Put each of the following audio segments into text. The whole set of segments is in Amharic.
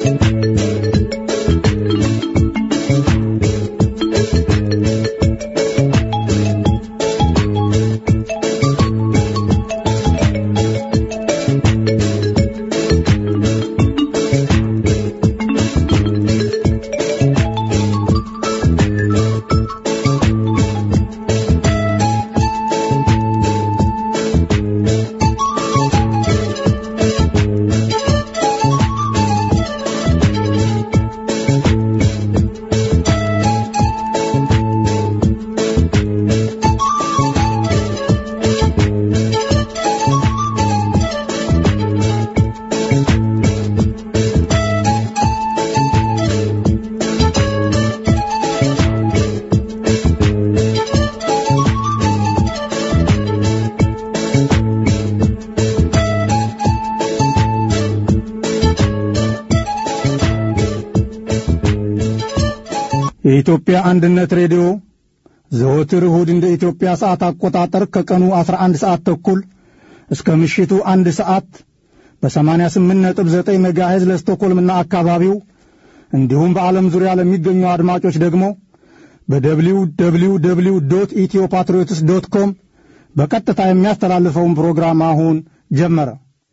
የኢትዮጵያ አንድነት ሬዲዮ ዘወትር እሁድ እንደ ኢትዮጵያ ሰዓት አቆጣጠር ከቀኑ 11 ሰዓት ተኩል እስከ ምሽቱ አንድ ሰዓት በ88.9 ሜጋሄዝ ለስቶኮልምና አካባቢው እንዲሁም በዓለም ዙሪያ ለሚገኙ አድማጮች ደግሞ በደብሊው ደብሊው ደብሊው ዶት ኢትዮ ፓትሪዮትስ ዶት ኮም በቀጥታ የሚያስተላልፈውን ፕሮግራም አሁን ጀመረ።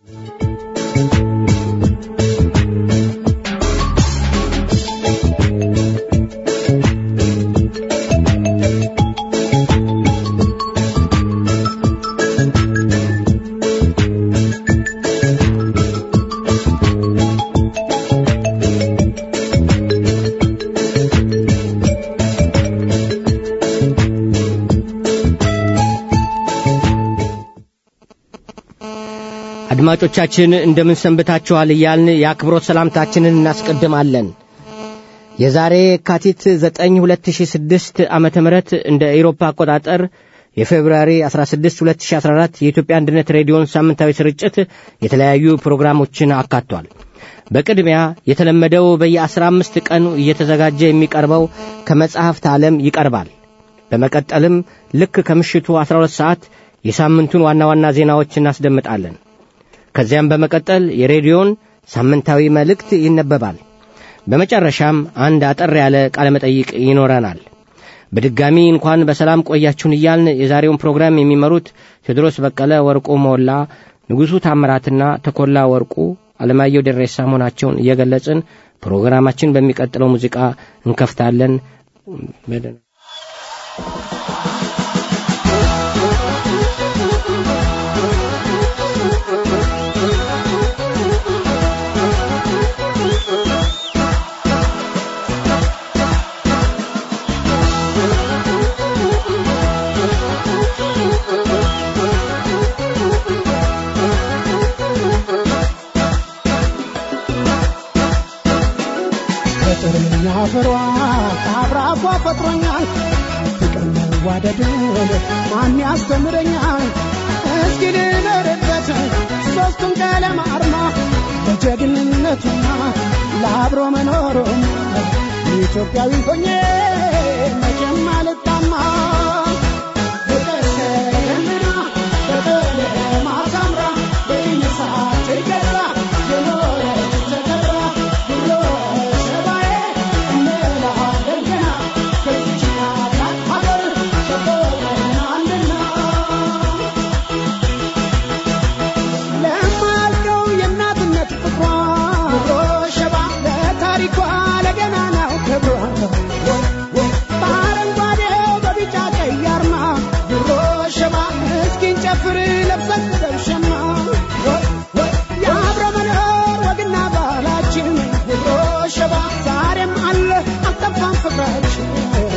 አድማጮቻችን እንደምን ሰንብታችኋል እያልን የአክብሮት ሰላምታችንን እናስቀድማለን። የዛሬ የካቲት 9 2006 ዓመተ ምህረት እንደ ኤሮፓ አቆጣጠር የፌብሩዋሪ 16 2014 የኢትዮጵያ አንድነት ሬዲዮን ሳምንታዊ ስርጭት የተለያዩ ፕሮግራሞችን አካቷል። በቅድሚያ የተለመደው በየ15 ቀኑ እየተዘጋጀ የሚቀርበው ከመጽሐፍት ዓለም ይቀርባል። በመቀጠልም ልክ ከምሽቱ 12 ሰዓት የሳምንቱን ዋና ዋና ዜናዎች እናስደምጣለን። ከዚያም በመቀጠል የሬዲዮን ሳምንታዊ መልእክት ይነበባል። በመጨረሻም አንድ አጠር ያለ ቃለ መጠይቅ ይኖረናል። በድጋሚ እንኳን በሰላም ቆያችሁን እያልን የዛሬውን ፕሮግራም የሚመሩት ቴዎድሮስ በቀለ፣ ወርቁ ሞላ፣ ንጉሡ ታምራትና ተኮላ ወርቁ፣ አለማየሁ ደሬሳ መሆናቸውን እየገለጽን ፕሮግራማችን በሚቀጥለው ሙዚቃ እንከፍታለን። ፍቅርኛ ፍሯ ከአብራኳ ፈጥሮኛል ፍቅር መዋደድን ማን ያስተምረኛል እስኪ ልኖርበት ሦስቱን ቀለም አርማ ለጀግንነቱና ለአብሮ መኖሩም ኢትዮጵያዊ ሆኜ መቼም አልጣማ ፍቅር ደመና በቀለም አሳምራ በይነሳት ገራ የኖረች ተከብራ ብሎ ሸባዬ እንላለን ገና ከዚች ታላቅ ሀገር ተቆጥረናልና ለማልቀው የእናትነት ፍቅሯ ሸባ ለታሪኳ ለገናናው ክብሯ በአረንጓዴው በቢጫ ቀይ አርማ ድሮ ሸባ እስኪን ጨፍር ለብሰን በሸማ የአብረ መኖር ወግና ባህላችን ድሮ ሸባ ዛሬም አለ አልጠፋም ፍቅራችን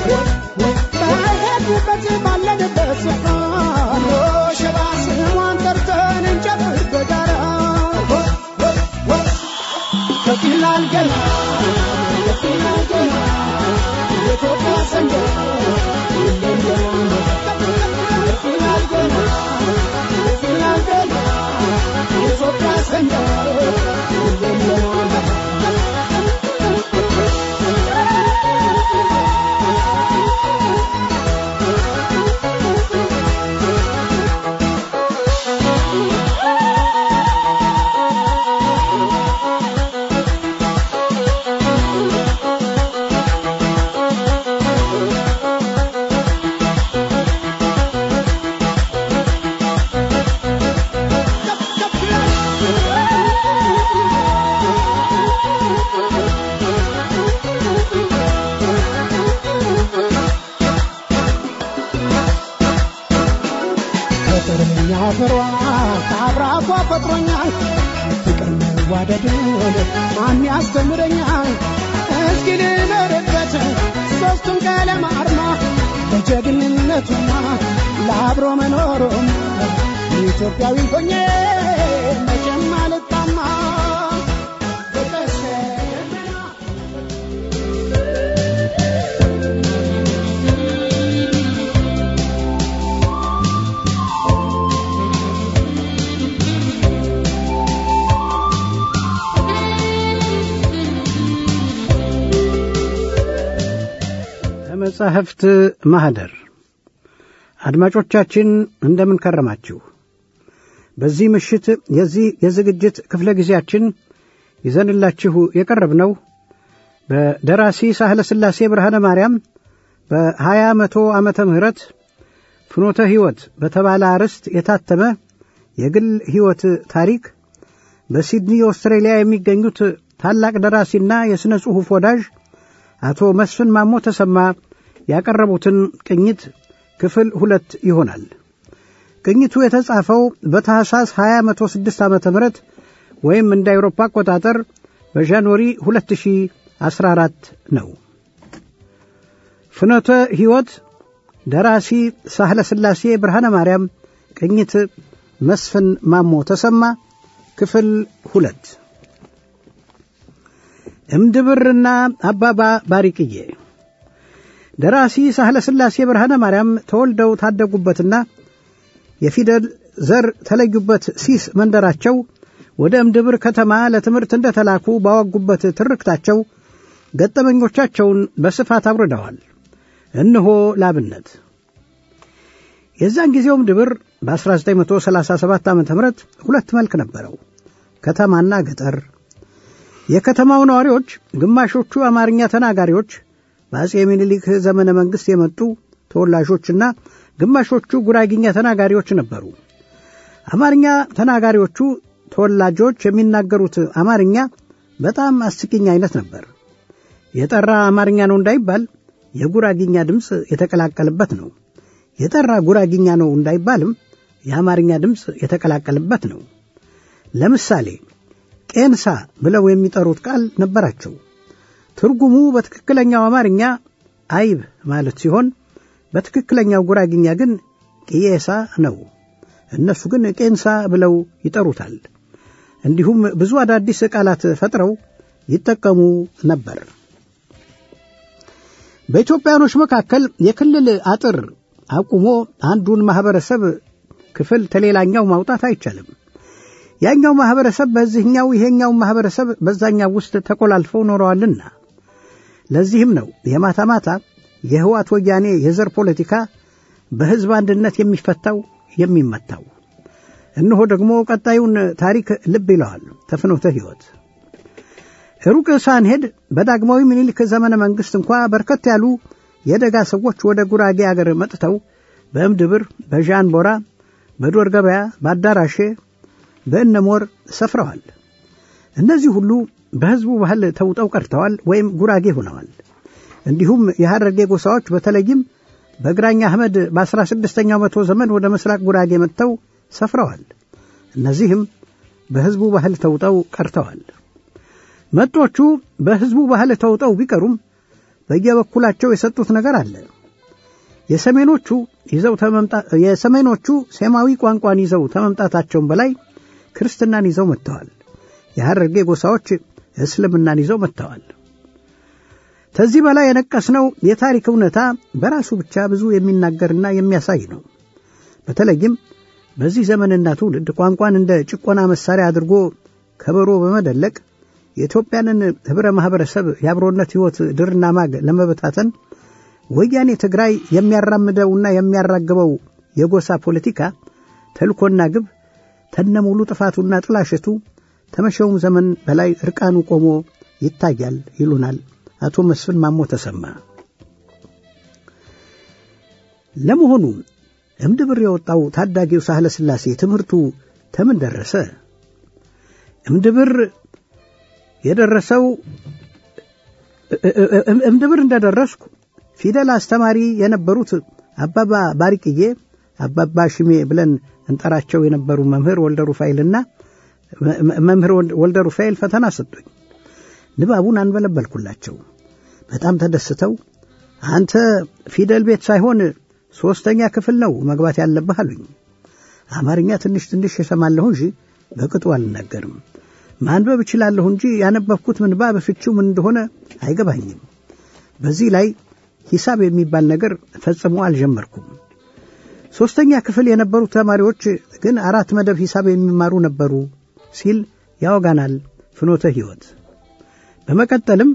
በሄድንበት ባለንበት ስፍራ ድሮ ሸባ ስሟን ጠርተን እንጨፍር በጋራ ከፊላል ገና ከፊላል ገና የኢትዮጵያ ሰንደቅ ከፊላል ገና ከፊላል ገና የኢትዮጵያ ሰንደቅ ካፈሯ ከአብራኳ ፈጥሮኛል ፍቅር መዋደድን ማን ያስተምረኛል እስኪ ልኖርበት ሦስቱን ቀለም አርማ ለጀግንነቱና ለአብሮ መኖሩም ኢትዮጵያዊ ሆኜ መቼም አልጣማ በቀሰና ከመጻሕፍት ማኅደር አድማጮቻችን እንደምን ከረማችሁ? በዚህ ምሽት የዚህ የዝግጅት ክፍለ ጊዜያችን ይዘንላችሁ የቀረብነው በደራሲ ሳህለ ሥላሴ ብርሃነ ማርያም በሀያ መቶ ዓመተ ምህረት ፍኖተ ሕይወት በተባለ አርዕስት የታተመ የግል ሕይወት ታሪክ በሲድኒ ኦስትሬሊያ የሚገኙት ታላቅ ደራሲና የሥነ ጽሑፍ ወዳጅ አቶ መስፍን ማሞ ተሰማ ያቀረቡትን ቅኝት ክፍል ሁለት ይሆናል። ቅኝቱ የተጻፈው በታሕሳስ 2006 ዓ ም ወይም እንደ አውሮፓ አቆጣጠር በጃንዋሪ 2014 ነው። ፍኖተ ሕይወት ደራሲ ሳህለ ሥላሴ ብርሃነ ማርያም፣ ቅኝት መስፍን ማሞ ተሰማ፣ ክፍል ሁለት እምድብርና አባባ ባሪቅዬ ደራሲ ሳህለ ሥላሴ ብርሃነ ማርያም ተወልደው ታደጉበትና የፊደል ዘር ተለዩበት ሲስ መንደራቸው ወደ እምድብር ከተማ ለትምህርት እንደ ተላኩ ባወጉበት ትርክታቸው ገጠመኞቻቸውን በስፋት አውርደዋል። እነሆ ላብነት የዛን ጊዜው እምድብር በ1937 ዓ ም ሁለት መልክ ነበረው፣ ከተማና ገጠር። የከተማው ነዋሪዎች ግማሾቹ አማርኛ ተናጋሪዎች በአጼ ምኒልክ ዘመነ መንግሥት የመጡ ተወላጆችና ግማሾቹ ጉራጊኛ ተናጋሪዎች ነበሩ። አማርኛ ተናጋሪዎቹ ተወላጆች የሚናገሩት አማርኛ በጣም አስቂኝ አይነት ነበር። የጠራ አማርኛ ነው እንዳይባል የጉራጊኛ ድምፅ የተቀላቀለበት ነው። የጠራ ጉራጊኛ ነው እንዳይባልም የአማርኛ ድምፅ የተቀላቀለበት ነው። ለምሳሌ ቄንሳ ብለው የሚጠሩት ቃል ነበራቸው። ትርጉሙ በትክክለኛው አማርኛ አይብ ማለት ሲሆን በትክክለኛው ጉራግኛ ግን ቅዬሳ ነው። እነሱ ግን ቄንሳ ብለው ይጠሩታል። እንዲሁም ብዙ አዳዲስ ቃላት ፈጥረው ይጠቀሙ ነበር። በኢትዮጵያኖች መካከል የክልል አጥር አቁሞ አንዱን ማኅበረሰብ ክፍል ተሌላኛው ማውጣት አይቻልም። ያኛው ማኅበረሰብ በዚህኛው ይሄኛው ማኅበረሰብ በዛኛው ውስጥ ተቆላልፈው ኖረዋልና ለዚህም ነው የማታ ማታ የህዋት ወያኔ የዘር ፖለቲካ በሕዝብ አንድነት የሚፈታው የሚመታው። እነሆ ደግሞ ቀጣዩን ታሪክ ልብ ይለዋል ተፍኖተ ሕይወት። ሩቅ ሳንሄድ በዳግማዊ ምኒልክ ዘመነ መንግሥት እንኳ በርከት ያሉ የደጋ ሰዎች ወደ ጉራጌ አገር መጥተው በእምድብር፣ በዣንቦራ፣ በዶር ገበያ፣ በአዳራሼ፣ በእነሞር ሰፍረዋል። እነዚህ ሁሉ በሕዝቡ ባህል ተውጠው ቀርተዋል ወይም ጉራጌ ሆነዋል። እንዲሁም የሐረርጌ ጎሳዎች በተለይም በግራኝ አህመድ በአስራ ስድስተኛው መቶ ዘመን ወደ ምስራቅ ጉራጌ መጥተው ሰፍረዋል። እነዚህም በሕዝቡ ባህል ተውጠው ቀርተዋል። መጦቹ በሕዝቡ ባህል ተውጠው ቢቀሩም በየበኩላቸው የሰጡት ነገር አለ። የሰሜኖቹ ይዘው የሰሜኖቹ ሴማዊ ቋንቋን ይዘው ከመምጣታቸውም በላይ ክርስትናን ይዘው መጥተዋል። የሐረርጌ ጎሳዎች እስልምናን ይዘው መጥተዋል። ከዚህ በላይ የነቀስነው የታሪክ እውነታ በራሱ ብቻ ብዙ የሚናገርና የሚያሳይ ነው። በተለይም በዚህ ዘመንና ትውልድ ቋንቋን እንደ ጭቆና መሳሪያ አድርጎ ከበሮ በመደለቅ የኢትዮጵያንን ኅብረ ማኅበረሰብ የአብሮነት ሕይወት ድርና ማግ ለመበታተን ወያኔ ትግራይ የሚያራምደውና የሚያራግበው የጎሳ ፖለቲካ ተልኮና ግብ ተነሙሉ ጥፋቱና ጥላሸቱ ተመሸውም ዘመን በላይ እርቃኑ ቆሞ ይታያል ይሉናል አቶ መስፍን ማሞ ተሰማ። ለመሆኑ እምድብር የወጣው ታዳጊው ሳህለ ሥላሴ ትምህርቱ ተምን ደረሰ? እምድብር የደረሰው እምድብር እንደደረስኩ ፊደል አስተማሪ የነበሩት አባባ ባሪቅዬ አባባ ሽሜ ብለን እንጠራቸው የነበሩ መምህር ወልደ ሩፋኤልና መምህር ወልደ ሩፋኤል ፈተና ሰጡኝ። ንባቡን አንበለበልኩላቸው። በጣም ተደስተው አንተ ፊደል ቤት ሳይሆን ሦስተኛ ክፍል ነው መግባት ያለብህ አሉኝ። አማርኛ ትንሽ ትንሽ የሰማለሁ እንጂ በቅጡ አልናገርም። ማንበብ እችላለሁ እንጂ ያነበብኩት ምንባብ ፍቺው ምን እንደሆነ አይገባኝም። በዚህ ላይ ሂሳብ የሚባል ነገር ፈጽሞ አልጀመርኩም። ሦስተኛ ክፍል የነበሩ ተማሪዎች ግን አራት መደብ ሂሳብ የሚማሩ ነበሩ ሲል ያወጋናል ፍኖተ ሕይወት። በመቀጠልም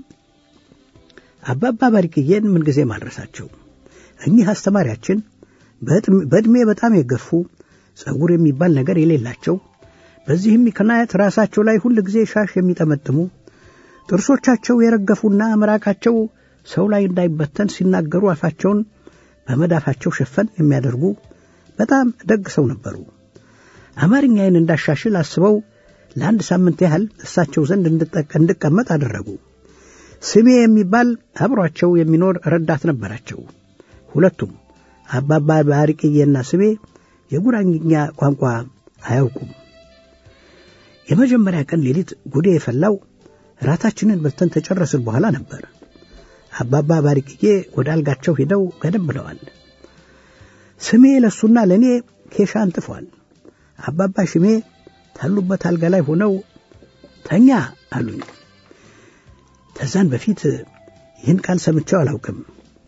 አባባ ባሪቅዬን ምንጊዜ ማድረሳቸው እኚህ አስተማሪያችን በዕድሜ በጣም የገፉ ጸጉር የሚባል ነገር የሌላቸው በዚህም ምክንያት ራሳቸው ላይ ሁል ጊዜ ሻሽ የሚጠመጥሙ ጥርሶቻቸው የረገፉና ምራቃቸው ሰው ላይ እንዳይበተን ሲናገሩ አፋቸውን በመዳፋቸው ሸፈን የሚያደርጉ በጣም ደግ ሰው ነበሩ። አማርኛዬን እንዳሻሽል አስበው ለአንድ ሳምንት ያህል እሳቸው ዘንድ እንድቀመጥ አደረጉ። ስሜ የሚባል አብሯቸው የሚኖር ረዳት ነበራቸው። ሁለቱም አባባ ባሪቅዬና ስሜ የጉራኝኛ ቋንቋ አያውቁም። የመጀመሪያ ቀን ሌሊት ጉዴ የፈላው ራታችንን በልተን ተጨረስን በኋላ ነበር። አባባ ባሪቅዬ ወደ አልጋቸው ሄደው ገደም ብለዋል። ስሜ ለሱና ለእኔ ኬሻ አንጥፏል። አባባ ሽሜ ታሉበት አልጋ ላይ ሆነው ተኛ አሉኝ። ከዛን በፊት ይህን ቃል ሰምቼው አላውቅም።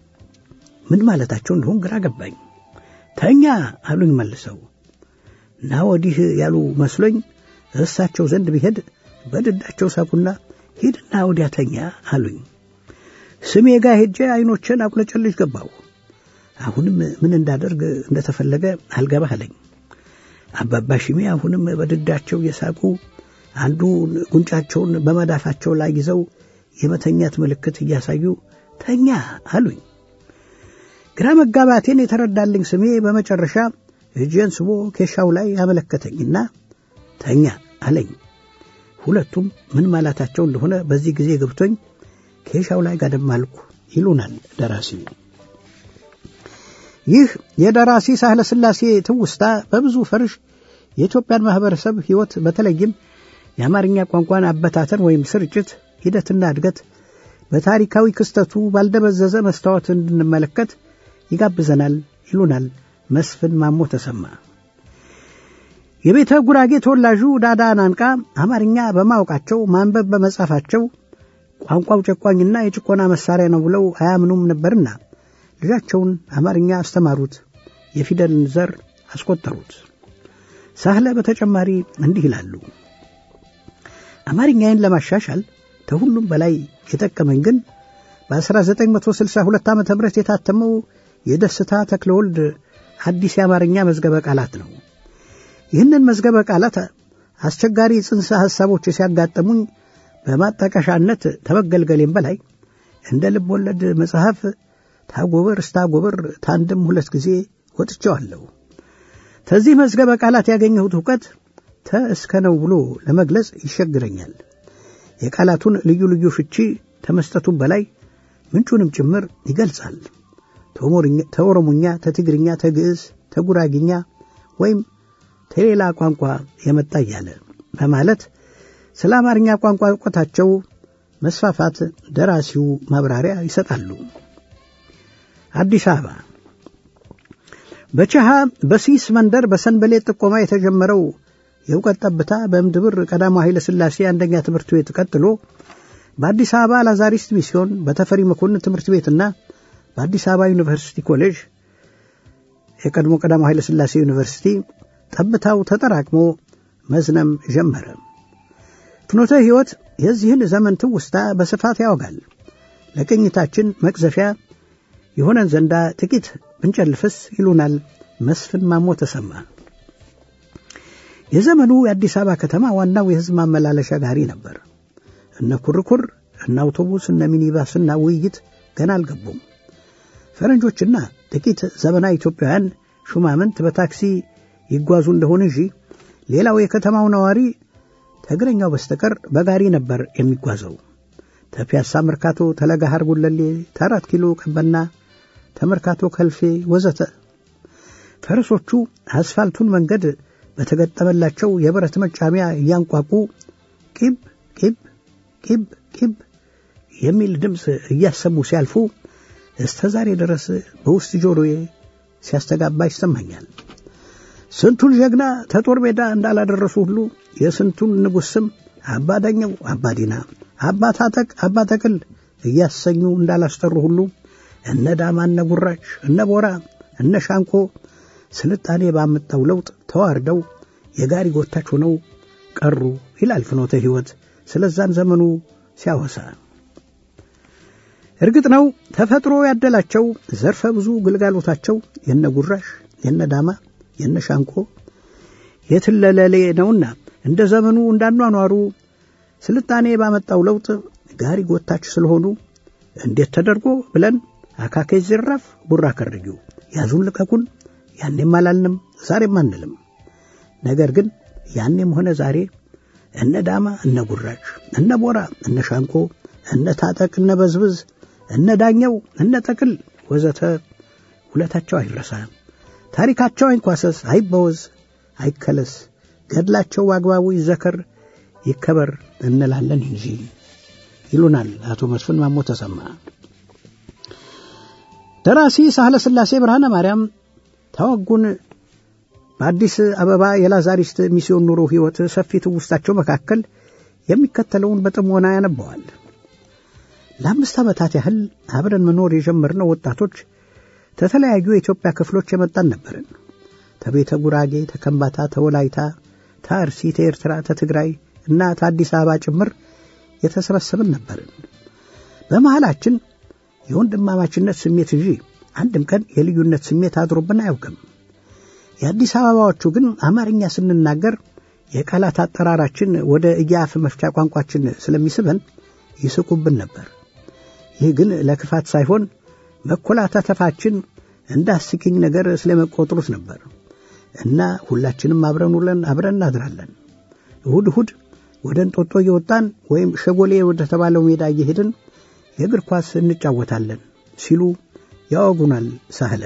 ምን ማለታቸው እንደሆን ግራ ገባኝ። ተኛ አሉኝ መልሰው እና ወዲህ ያሉ መስሎኝ እሳቸው ዘንድ ብሄድ በድዳቸው ሳቁና ሂድና ወዲያ ተኛ አሉኝ። ስሜ ጋ ሄጄ ዐይኖቼን አቁለጨልጅ ገባሁ። አሁንም ምን እንዳደርግ እንደተፈለገ አልገባህ አለኝ። አባባ ሽሜ አሁንም በድዳቸው የሳቁ አንዱ ጉንጫቸውን በመዳፋቸው ላይ ይዘው የመተኛት ምልክት እያሳዩ ተኛ አሉኝ። ግራ መጋባቴን የተረዳልኝ ስሜ በመጨረሻ እጄን ስቦ ኬሻው ላይ ያመለከተኝና ተኛ አለኝ። ሁለቱም ምን ማለታቸው እንደሆነ በዚህ ጊዜ ገብቶኝ ኬሻው ላይ ጋደም አልኩ ይሉናል ደራሲው። ይህ የደራሲ ሳህለ ሥላሴ ትውስታ በብዙ ፈርሽ የኢትዮጵያን ማኅበረሰብ ሕይወት በተለይም የአማርኛ ቋንቋን አበታተን ወይም ስርጭት ሂደትና እድገት በታሪካዊ ክስተቱ ባልደበዘዘ መስታወት እንድንመለከት ይጋብዘናል ይሉናል መስፍን ማሞ ተሰማ። የቤተ ጉራጌ ተወላጁ ዳዳ ናንቃ አማርኛ በማወቃቸው ማንበብ በመጻፋቸው ቋንቋው ጨቋኝና የጭቆና መሳሪያ ነው ብለው አያምኑም ነበርና ልጃቸውን አማርኛ አስተማሩት፣ የፊደልን ዘር አስቆጠሩት። ሳህለ በተጨማሪ እንዲህ ይላሉ። አማርኛዬን ለማሻሻል ከሁሉም በላይ የጠቀመኝ ግን በ1962 ዓ ም የታተመው የደስታ ተክለወልድ አዲስ የአማርኛ መዝገበ ቃላት ነው። ይህንን መዝገበ ቃላት አስቸጋሪ ጽንሰ ሐሳቦች ሲያጋጠሙኝ በማጣቀሻነት ተመገልገሌም በላይ እንደ ልብ ወለድ መጽሐፍ ታጎበር እስታጎበር ታንድም ሁለት ጊዜ ወጥቼዋለሁ። ከዚህ መዝገበ ቃላት ያገኘሁት እውቀት ተ እስከ ነው ብሎ ለመግለጽ ይሸግረኛል። የቃላቱን ልዩ ልዩ ፍቺ ተመስጠቱም በላይ ምንጩንም ጭምር ይገልጻል። ተኦሮሞኛ፣ ተትግርኛ፣ ተግዕዝ፣ ተጉራጊኛ ወይም ተሌላ ቋንቋ የመጣ እያለ በማለት ስለ አማርኛ ቋንቋ እውቀታቸው መስፋፋት ደራሲው ማብራሪያ ይሰጣሉ። አዲስ አበባ በቸሃ በሲስ መንደር በሰንበሌጥ ጥቆማ የተጀመረው የእውቀት ጠብታ በእምድብር ቀዳማዊ ኃይለ ሥላሴ አንደኛ ትምህርት ቤት ቀጥሎ በአዲስ አበባ ላዛሪስት ሚስዮን በተፈሪ መኮንን ትምህርት ቤትና በአዲስ አበባ ዩኒቨርሲቲ ኮሌጅ የቀድሞ ቀዳማዊ ኃይለ ሥላሴ ዩኒቨርሲቲ ጠብታው ተጠራቅሞ መዝነም ጀመረ። ፍኖተ ሕይወት የዚህን ዘመን ትውስታ በስፋት ያወጋል። ለቅኝታችን መቅዘፊያ የሆነን ዘንዳ ጥቂት ብንጨልፍስ ይሉናል መስፍን ማሞ ተሰማ። የዘመኑ የአዲስ አበባ ከተማ ዋናው የሕዝብ ማመላለሻ ጋሪ ነበር። እነ ኩርኩር፣ እነ አውቶቡስ፣ እነ ሚኒባስና ውይይት ገና አልገቡም። ፈረንጆችና ጥቂት ዘመናዊ ኢትዮጵያውያን ሹማምንት በታክሲ ይጓዙ እንደሆነ እንጂ ሌላው የከተማው ነዋሪ ከእግረኛው በስተቀር በጋሪ ነበር የሚጓዘው። ተፒያሳ መርካቶ፣ ተለጋሃር ጉለሌ፣ ተአራት ኪሎ ቀበና፣ ተመርካቶ ከልፌ ወዘተ ፈረሶቹ አስፋልቱን መንገድ በተገጠመላቸው የብረት መጫሚያ እያንቋቁ ቂብ ቂብ ቂብ ቂብ የሚል ድምፅ እያሰሙ ሲያልፉ እስተ ዛሬ ድረስ በውስጥ ጆሮዬ ሲያስተጋባ ይሰማኛል። ስንቱን ጀግና ተጦር ሜዳ እንዳላደረሱ ሁሉ የስንቱን ንጉሥ ስም አባዳኘው፣ አባዲና፣ አባ ታጠቅ፣ አባ ተክል እያሰኙ እንዳላስጠሩ ሁሉ እነ ዳማ፣ እነ ጉራች፣ እነ ቦራ፣ እነ ሻንቆ ስልጣኔ ባመጣው ለውጥ ተዋርደው የጋሪ ጎታች ሆነው ቀሩ ይላል ፍኖተ ሕይወት ስለዛን ዘመኑ ሲያወሳ። እርግጥ ነው ተፈጥሮ ያደላቸው ዘርፈ ብዙ ግልጋሎታቸው የነ ጉራሽ፣ የነ ዳማ፣ የነ ሻንቆ የትለለሌ ነውና እንደ ዘመኑ እንዳኗኗሩ ስልጣኔ ባመጣው ለውጥ ጋሪ ጎታች ስለሆኑ እንዴት ተደርጎ ብለን አካኬ ዝራፍ ቡራ ከርጊው ያዙን ልቀቁን ያኔም አላልንም ዛሬም አንልም። ነገር ግን ያኔም ሆነ ዛሬ እነ ዳማ እነ ጉራች እነ ቦራ እነ ሻንቆ እነ ታጠቅ እነ በዝብዝ እነ ዳኘው እነ ጠቅል ወዘተ ውለታቸው አይረሳ፣ ታሪካቸው አይንኳሰስ፣ አይበወዝ፣ አይከለስ፣ ገድላቸው አግባቡ ይዘከር ይከበር እንላለን እንጂ ይሉናል አቶ መስፍን ማሞ ተሰማ። ደራሲ ሳህለ ሥላሴ ብርሃነ ማርያም ታወጉን በአዲስ አበባ የላዛሪስት ሚስዮን ኑሮ ሕይወት ሰፊ ትውስታቸው መካከል የሚከተለውን በጥሞና ያነበዋል። ለአምስት ዓመታት ያህል አብረን መኖር የጀመርነው ወጣቶች ከተለያዩ የኢትዮጵያ ክፍሎች የመጣን ነበርን። ተቤተ ጉራጌ፣ ተከምባታ፣ ተወላይታ፣ ተአርሲ፣ ተኤርትራ፣ ተትግራይ እና ተአዲስ አበባ ጭምር የተሰበሰብን ነበርን። በመሃላችን የወንድማማችነት ስሜት እንጂ አንድም ቀን የልዩነት ስሜት አድሮብን አያውቅም። የአዲስ አበባዎቹ ግን አማርኛ ስንናገር የቃላት አጠራራችን ወደ እያፍ መፍቻ ቋንቋችን ስለሚስበን ይስቁብን ነበር። ይህ ግን ለክፋት ሳይሆን መኮላተፋችን እንደ አስቂኝ ነገር ስለመቆጥሩት ነበር እና ሁላችንም አብረን ውለን አብረን እናድራለን። እሁድ እሁድ ወደ እንጦጦ እየወጣን ወይም ሸጎሌ ወደ ተባለው ሜዳ እየሄድን የእግር ኳስ እንጫወታለን ሲሉ ያወጉናል ሳህለ።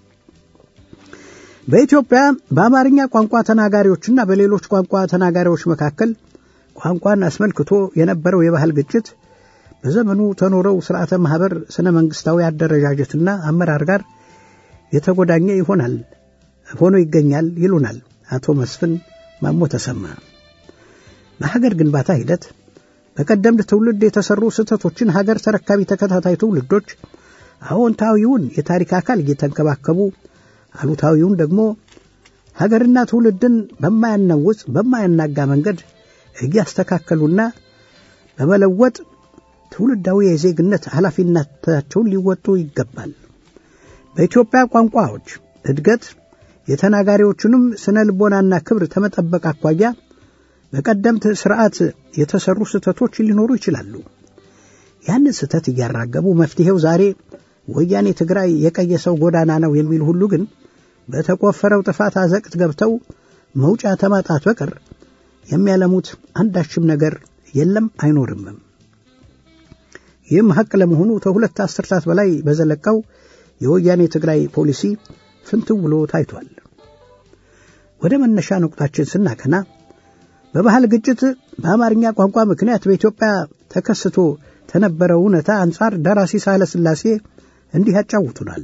በኢትዮጵያ በአማርኛ ቋንቋ ተናጋሪዎችና በሌሎች ቋንቋ ተናጋሪዎች መካከል ቋንቋን አስመልክቶ የነበረው የባህል ግጭት በዘመኑ ተኖረው ስርዓተ ማኅበር ስነ መንግሥታዊ አደረጃጀትና አመራር ጋር የተጎዳኘ ይሆናል ሆኖ ይገኛል ይሉናል አቶ መስፍን ማሞ ተሰማ። በሀገር ግንባታ ሂደት በቀደምት ትውልድ የተሰሩ ስህተቶችን ሀገር ተረካቢ ተከታታይ ትውልዶች አዎንታዊውን የታሪክ አካል እየተንከባከቡ አሉታዊውን ደግሞ ሀገርና ትውልድን በማያናውጽ በማያናጋ መንገድ እያስተካከሉና በመለወጥ ትውልዳዊ የዜግነት ኃላፊነታቸውን ሊወጡ ይገባል። በኢትዮጵያ ቋንቋዎች እድገት የተናጋሪዎቹንም ስነ ልቦናና ክብር ከመጠበቅ አኳያ በቀደምት ስርዓት የተሰሩ ስህተቶች ሊኖሩ ይችላሉ። ያንን ስህተት እያራገቡ መፍትሔው ዛሬ ወያኔ ትግራይ የቀየሰው ጎዳና ነው የሚሉ ሁሉ ግን በተቆፈረው ጥፋት አዘቅት ገብተው መውጫ ተማጣት በቀር የሚያለሙት አንዳችም ነገር የለም አይኖርምም። ይህም ሐቅ ለመሆኑ ከሁለት አስርታት በላይ በዘለቀው የወያኔ ትግራይ ፖሊሲ ፍንትው ብሎ ታይቷል። ወደ መነሻ ነቁጣችን ስናቀና በባህል ግጭት በአማርኛ ቋንቋ ምክንያት በኢትዮጵያ ተከስቶ ከነበረው እውነታ አንጻር ደራሲ ሳህለ ሥላሴ እንዲህ ያጫውቱናል።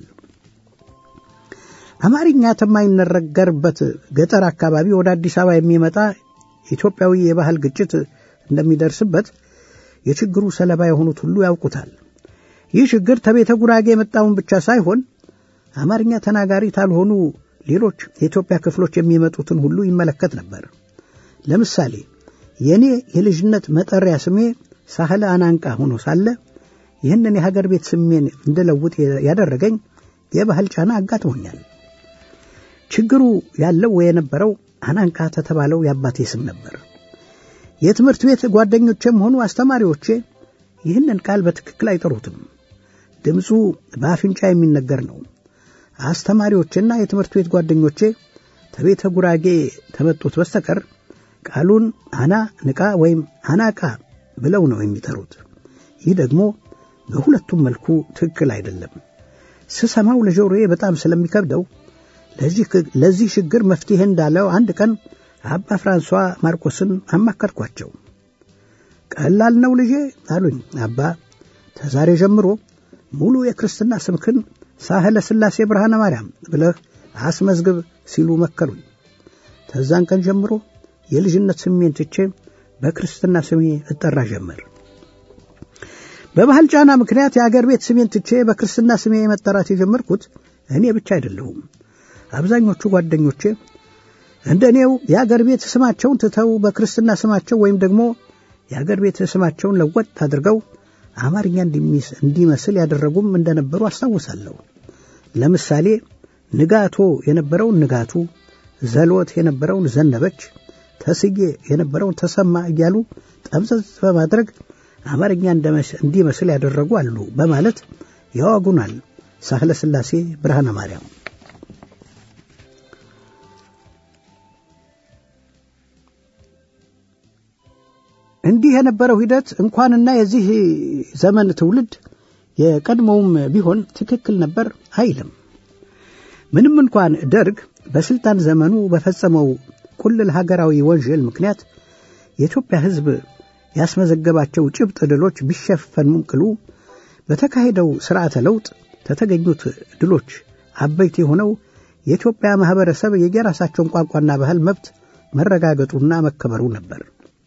አማርኛ ከማይነገርበት ገጠር አካባቢ ወደ አዲስ አበባ የሚመጣ ኢትዮጵያዊ የባህል ግጭት እንደሚደርስበት የችግሩ ሰለባ የሆኑት ሁሉ ያውቁታል። ይህ ችግር ከቤተ ጉራጌ የመጣውን ብቻ ሳይሆን አማርኛ ተናጋሪ ካልሆኑ ሌሎች የኢትዮጵያ ክፍሎች የሚመጡትን ሁሉ ይመለከት ነበር። ለምሳሌ የእኔ የልጅነት መጠሪያ ስሜ ሳህለ አናንቃ ሆኖ ሳለ ይህንን የሀገር ቤት ስሜን እንድለውጥ ያደረገኝ የባህል ጫና አጋጥሞኛል። ችግሩ ያለው የነበረው አናንቃ ተተባለው የአባቴ ስም ነበር። የትምህርት ቤት ጓደኞቼም ሆኑ አስተማሪዎቼ ይህንን ቃል በትክክል አይጠሩትም። ድምፁ በአፍንጫ የሚነገር ነው። አስተማሪዎቼና የትምህርት ቤት ጓደኞቼ ከቤተ ጉራጌ ተመጡት በስተቀር ቃሉን አና ንቃ ወይም አናቃ ብለው ነው የሚጠሩት። ይህ ደግሞ በሁለቱም መልኩ ትክክል አይደለም። ስሰማው ለጆሮዬ በጣም ስለሚከብደው ለዚህ ችግር መፍትሄ እንዳለው አንድ ቀን አባ ፍራንሷ ማርቆስን አማከርኳቸው። ቀላል ነው ልጄ አሉኝ። አባ ተዛሬ ጀምሮ ሙሉ የክርስትና ስምክን ሳህለ ሥላሴ ብርሃነ ማርያም ብለህ አስመዝግብ ሲሉ መከሩኝ። ተዛን ቀን ጀምሮ የልጅነት ስሜን ትቼ በክርስትና ስሜ እጠራ ጀመር። በባህል ጫና ምክንያት የአገር ቤት ስሜን ትቼ በክርስትና ስሜ መጠራት የጀመርኩት እኔ ብቻ አይደለሁም። አብዛኞቹ ጓደኞቼ እንደ እኔው የአገር ቤት ስማቸውን ትተው በክርስትና ስማቸው ወይም ደግሞ የአገር ቤት ስማቸውን ለወጥ አድርገው አማርኛ እንዲመስል ያደረጉም እንደነበሩ አስታውሳለሁ። ለምሳሌ ንጋቶ የነበረውን ንጋቱ፣ ዘሎት የነበረውን ዘነበች፣ ተስዬ የነበረውን ተሰማ እያሉ ጠምዘዝ በማድረግ አማርኛ እንዲመስል ያደረጉ አሉ በማለት ያዋጉናል ሳህለ ሥላሴ ብርሃነ ማርያም። እንዲህ የነበረው ሂደት እንኳንና የዚህ ዘመን ትውልድ የቀድሞውም ቢሆን ትክክል ነበር አይልም። ምንም እንኳን ደርግ በስልጣን ዘመኑ በፈጸመው ቁልል ሀገራዊ ወንጀል ምክንያት የኢትዮጵያ ሕዝብ ያስመዘገባቸው ጭብጥ ድሎች ቢሸፈኑም ቅሉ በተካሄደው ሥርዓተ ለውጥ ከተገኙት ድሎች አበይት የሆነው የኢትዮጵያ ማኅበረሰብ የየራሳቸውን ቋንቋና ባህል መብት መረጋገጡና መከበሩ ነበር።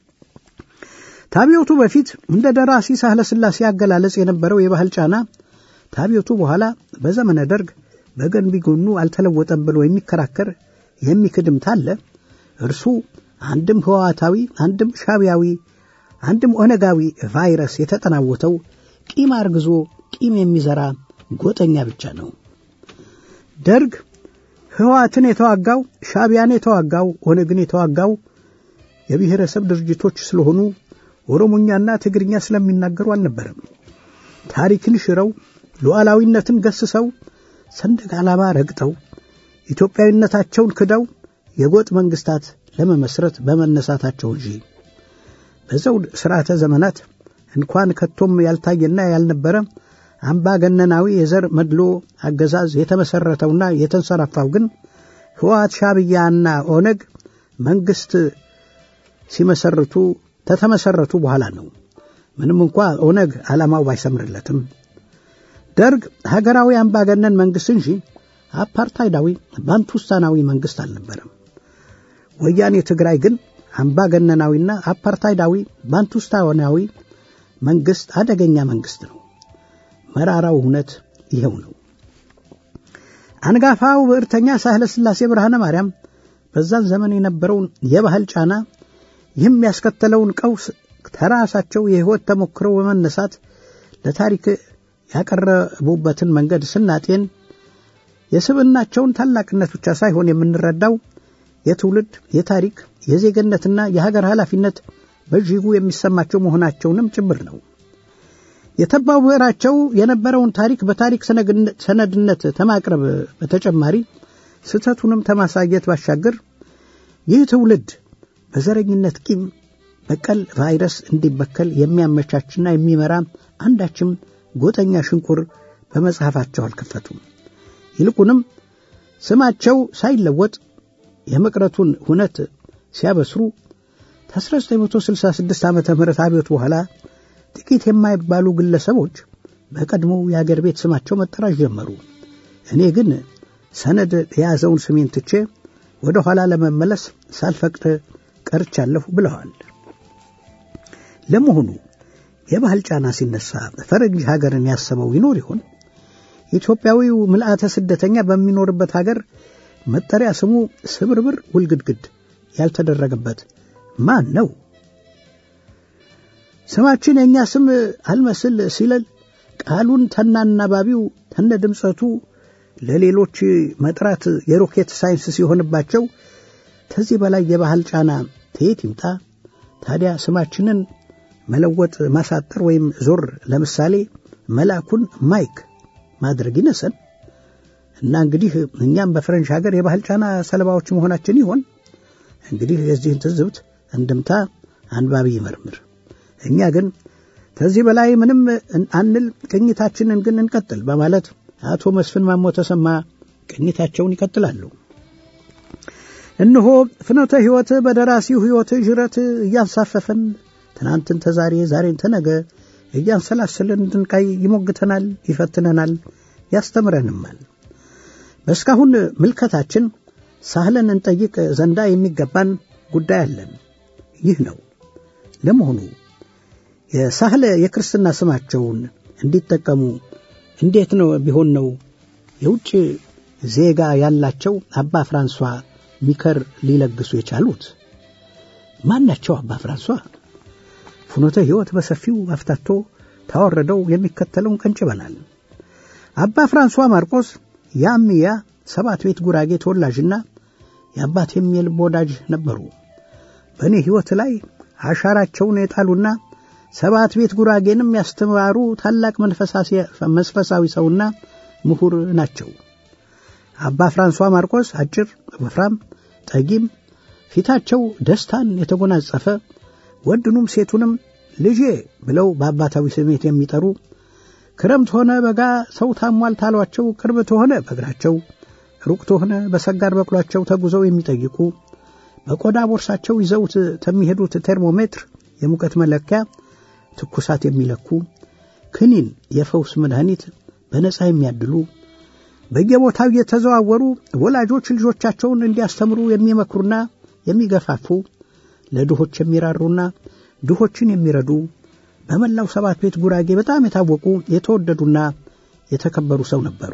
ታቢዮቱ በፊት እንደ ደራሲ ሳህለ ሥላሴ አገላለጽ የነበረው የባህል ጫና ታቢዮቱ በኋላ በዘመነ ደርግ በገንቢ ጎኑ አልተለወጠም ብሎ የሚከራከር የሚክድም ታለ እርሱ አንድም ህዋታዊ፣ አንድም ሻቢያዊ፣ አንድም ኦነጋዊ ቫይረስ የተጠናወተው ቂም አርግዞ ቂም የሚዘራ ጎጠኛ ብቻ ነው። ደርግ ህወሓትን የተዋጋው ሻቢያን የተዋጋው ኦነግን የተዋጋው የብሔረሰብ ድርጅቶች ስለሆኑ ኦሮሞኛና ትግርኛ ስለሚናገሩ አልነበረም። ታሪክን ሽረው ሉዓላዊነትን ገስሰው ሰንደቅ ዓላማ ረግጠው ኢትዮጵያዊነታቸውን ክደው የጎጥ መንግስታት ለመመስረት በመነሳታቸው እንጂ በዘውድ ሥርዓተ ዘመናት እንኳን ከቶም ያልታየና ያልነበረ አምባገነናዊ የዘር መድሎ አገዛዝ የተመሠረተውና የተንሰራፋው ግን ህወሓት ሻብያና ኦነግ መንግሥት ሲመሰርቱ ተተመሰረቱ በኋላ ነው። ምንም እንኳ ኦነግ ዓላማው ባይሰምርለትም ደርግ ሀገራዊ አምባገነን መንግሥት እንጂ አፓርታይዳዊ ባንቱስታናዊ መንግሥት አልነበረም። ወያኔ ትግራይ ግን አምባገነናዊና አፓርታይዳዊ ባንቱስታናዊ መንግሥት አደገኛ መንግሥት ነው። መራራው እውነት ይኸው ነው። አንጋፋው ብዕርተኛ ሳህለ ሥላሴ ብርሃነ ማርያም በዛን ዘመን የነበረውን የባህል ጫና ይህም ያስከተለውን ቀውስ ከራሳቸው የሕይወት ተሞክሮ በመነሳት ለታሪክ ያቀረቡበትን መንገድ ስናጤን የስብዕናቸውን ታላቅነት ብቻ ሳይሆን የምንረዳው የትውልድ የታሪክ የዜግነትና የሀገር ኃላፊነት በእጅጉ የሚሰማቸው መሆናቸውንም ጭምር ነው። የተባው ብዕራቸው የነበረውን ታሪክ በታሪክ ሰነድነት ከማቅረብ በተጨማሪ ስህተቱንም ከማሳየት ባሻገር ይህ ትውልድ በዘረኝነት ቂም በቀል ቫይረስ እንዲበከል የሚያመቻችና የሚመራ አንዳችም ጎጠኛ ሽንቁር በመጽሐፋቸው አልከፈቱም። ይልቁንም ስማቸው ሳይለወጥ የመቅረቱን ሁነት ሲያበስሩ ከ1966 ዓ ም አብዮት በኋላ ጥቂት የማይባሉ ግለሰቦች በቀድሞው የአገር ቤት ስማቸው መጠራት ጀመሩ። እኔ ግን ሰነድ የያዘውን ስሜን ትቼ ወደ ኋላ ለመመለስ ሳልፈቅድ ቀርቻለሁ ብለዋል። ለመሆኑ የባህል ጫና ሲነሳ ፈረንጅ ሀገርን ያሰበው ይኖር ይሆን? ኢትዮጵያዊው ምልአተ ስደተኛ በሚኖርበት ሀገር መጠሪያ ስሙ ስብርብር ውልግድግድ ያልተደረገበት ማን ነው? ስማችን የእኛ ስም አልመስል ሲለል ቃሉን ተናናባቢው ተነ ድምፀቱ ለሌሎች መጥራት የሮኬት ሳይንስ ሲሆንባቸው ከዚህ በላይ የባህል ጫና ከየት ይምጣ? ታዲያ ስማችንን መለወጥ፣ ማሳጠር ወይም ዞር ለምሳሌ መላኩን ማይክ ማድረግ ይነሰን እና እንግዲህ እኛም በፈረንጅ ሀገር የባህል ጫና ሰለባዎች መሆናችን ይሆን? እንግዲህ የዚህን ትዝብት እንድምታ አንባቢ ይመርምር። እኛ ግን ከዚህ በላይ ምንም አንል፣ ቅኝታችንን ግን እንቀጥል በማለት አቶ መስፍን ማሞ ተሰማ ቅኝታቸውን ይቀጥላሉ። እነሆ ፍኖተ ሕይወት በደራሲው ሕይወት ዥረት እያንሳፈፈን ትናንትን ተዛሬ ዛሬን ተነገ እያንሰላሰለን እንድንቃይ ይሞግተናል፣ ይፈትነናል፣ ያስተምረንማል። በእስካሁን ምልከታችን ሳህለን እንጠይቅ ዘንዳ የሚገባን ጉዳይ አለን። ይህ ነው። ለመሆኑ የሳህለ የክርስትና ስማቸውን እንዲጠቀሙ እንዴት ነው ቢሆን ነው የውጭ ዜጋ ያላቸው አባ ፍራንሷ ሚከር ሊለግሱ የቻሉት? ማን ናቸው አባ ፍራንሷ? ፍኖተ ሕይወት በሰፊው አፍታቶ ታወረደው የሚከተለውን ቀንጭበናል። አባ ፍራንሷ ማርቆስ የአምያ ሰባት ቤት ጉራጌ ተወላጅና የአባቴም የልብ ወዳጅ ነበሩ። በእኔ ሕይወት ላይ አሻራቸውን የጣሉና ሰባት ቤት ጉራጌንም ያስተማሩ ታላቅ መንፈሳዊ ሰውና ምሁር ናቸው። አባ ፍራንሷ ማርቆስ አጭር፣ ወፍራም፣ ጠጊም፣ ፊታቸው ደስታን የተጎናጸፈ ወንድኑም ሴቱንም ልጄ ብለው በአባታዊ ስሜት የሚጠሩ ክረምት ሆነ በጋ ሰው ታሟል ታሏቸው ቅርብ ተሆነ በእግራቸው ሩቅ ተሆነ በሰጋር በቅሏቸው ተጉዘው የሚጠይቁ በቆዳ ቦርሳቸው ይዘውት ከሚሄዱት ቴርሞሜትር የሙቀት መለኪያ ትኩሳት የሚለኩ ክኒን የፈውስ መድኃኒት በነፃ የሚያድሉ በየቦታው እየተዘዋወሩ ወላጆች ልጆቻቸውን እንዲያስተምሩ የሚመክሩና የሚገፋፉ ለድሆች የሚራሩና ድሆችን የሚረዱ በመላው ሰባት ቤት ጉራጌ በጣም የታወቁ የተወደዱና የተከበሩ ሰው ነበሩ።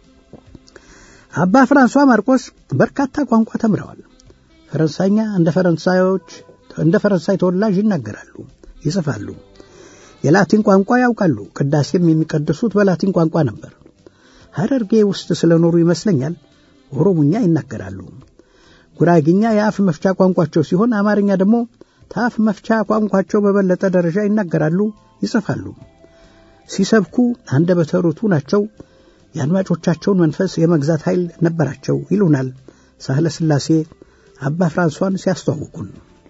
አባ ፍራንሷ ማርቆስ በርካታ ቋንቋ ተምረዋል። ፈረንሳይኛ እንደ ፈረንሳዮች እንደ ፈረንሳይ ተወላጅ ይናገራሉ፣ ይጽፋሉ። የላቲን ቋንቋ ያውቃሉ። ቅዳሴም የሚቀድሱት በላቲን ቋንቋ ነበር። ሐረርጌ ውስጥ ስለኖሩ ይመስለኛል ኦሮሙኛ ይናገራሉ። ጉራጊኛ የአፍ መፍቻ ቋንቋቸው ሲሆን አማርኛ ደግሞ ከአፍ መፍቻ ቋንቋቸው በበለጠ ደረጃ ይናገራሉ፣ ይጽፋሉ። ሲሰብኩ አንደበተ ርቱዕ ናቸው። የአድማጮቻቸውን መንፈስ የመግዛት ኃይል ነበራቸው ይሉናል ሳህለ ሥላሴ አባ ፍራንሷን ሲያስተዋውቁን።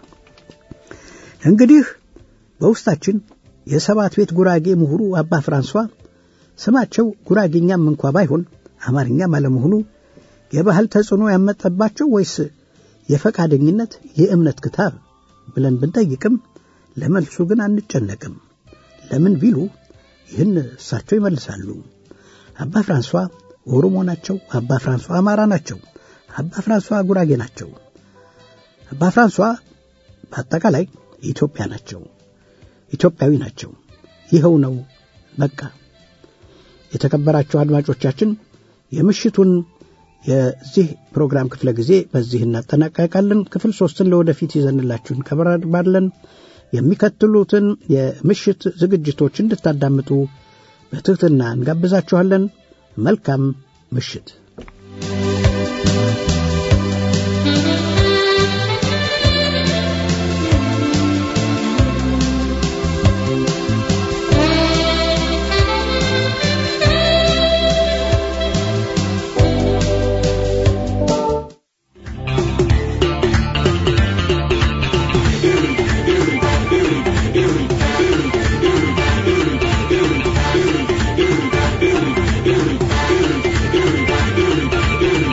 እንግዲህ በውስጣችን የሰባት ቤት ጉራጌ ምሁሩ አባ ፍራንሷ ስማቸው ጉራጌኛም እንኳ ባይሆን አማርኛም አለመሆኑ የባህል ተጽዕኖ ያመጠባቸው ወይስ የፈቃደኝነት የእምነት ክታብ ብለን ብንጠይቅም ለመልሱ ግን አንጨነቅም። ለምን ቢሉ ይህን እሳቸው ይመልሳሉ። አባ ፍራንሷ ኦሮሞ ናቸው። አባ ፍራንሷ አማራ ናቸው። አባ ፍራንሷ ጉራጌ ናቸው። አባ ፍራንሷ በአጠቃላይ ኢትዮጵያ ናቸው። ኢትዮጵያዊ ናቸው። ይኸው ነው በቃ። የተከበራቸው አድማጮቻችን የምሽቱን የዚህ ፕሮግራም ክፍለ ጊዜ በዚህ እናጠናቀቃለን። ክፍል ሶስትን ለወደፊት ይዘንላችሁ እንቀርባለን። የሚከትሉትን የምሽት ዝግጅቶች እንድታዳምጡ በትሕትና እንጋብዛችኋለን። መልካም ምሽት። Thank you.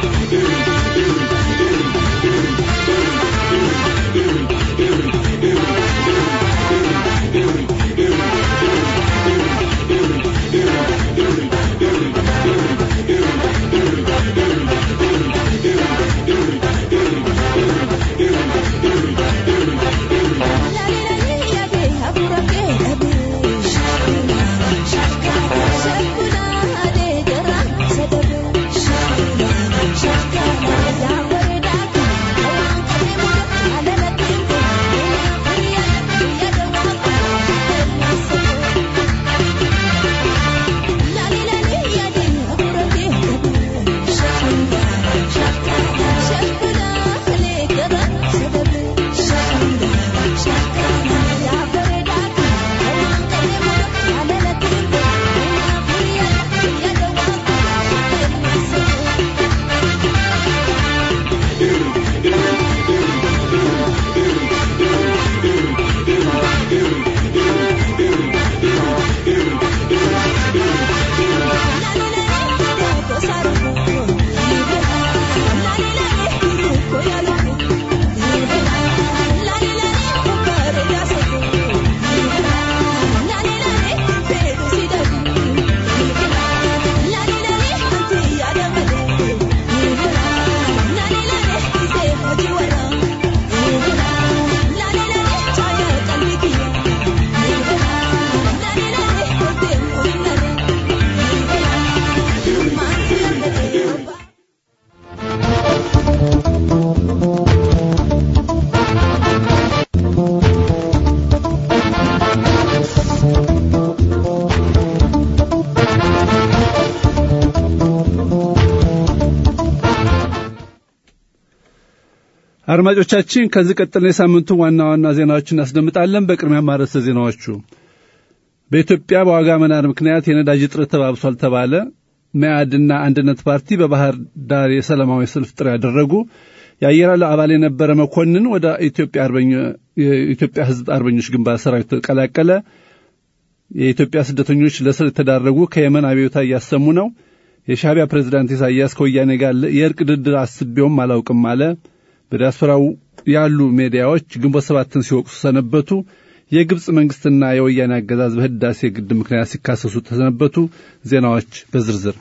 አድማጮቻችን ከዚህ ቀጥለን የሳምንቱ ዋና ዋና ዜናዎችን እናስደምጣለን። በቅድሚያ ማረሰ ዜናዎቹ በኢትዮጵያ በዋጋ መናር ምክንያት የነዳጅ እጥረት ተባብሷል ተባለ። መያድና አንድነት ፓርቲ በባህር ዳር የሰላማዊ ሰልፍ ጥሪ ያደረጉ። የአየር ኃይል አባል የነበረ መኮንን ወደ ኢትዮጵያ የኢትዮጵያ ሕዝብ አርበኞች ግንባር ሰራዊት ተቀላቀለ። የኢትዮጵያ ስደተኞች ለስር የተዳረጉ ከየመን አብዮታ እያሰሙ ነው። የሻዕቢያ ፕሬዝዳንት ኢሳያስ ከወያኔ ጋር የእርቅ ድርድር አስቤውም አላውቅም አለ። በዲያስፖራው ያሉ ሜዲያዎች ግንቦት ሰባትን ሲወቅሱ ሰነበቱ። የግብፅ መንግስትና የወያኔ አገዛዝ በህዳሴ ግድብ ምክንያት ሲካሰሱ ተሰነበቱ። ዜናዎች በዝርዝር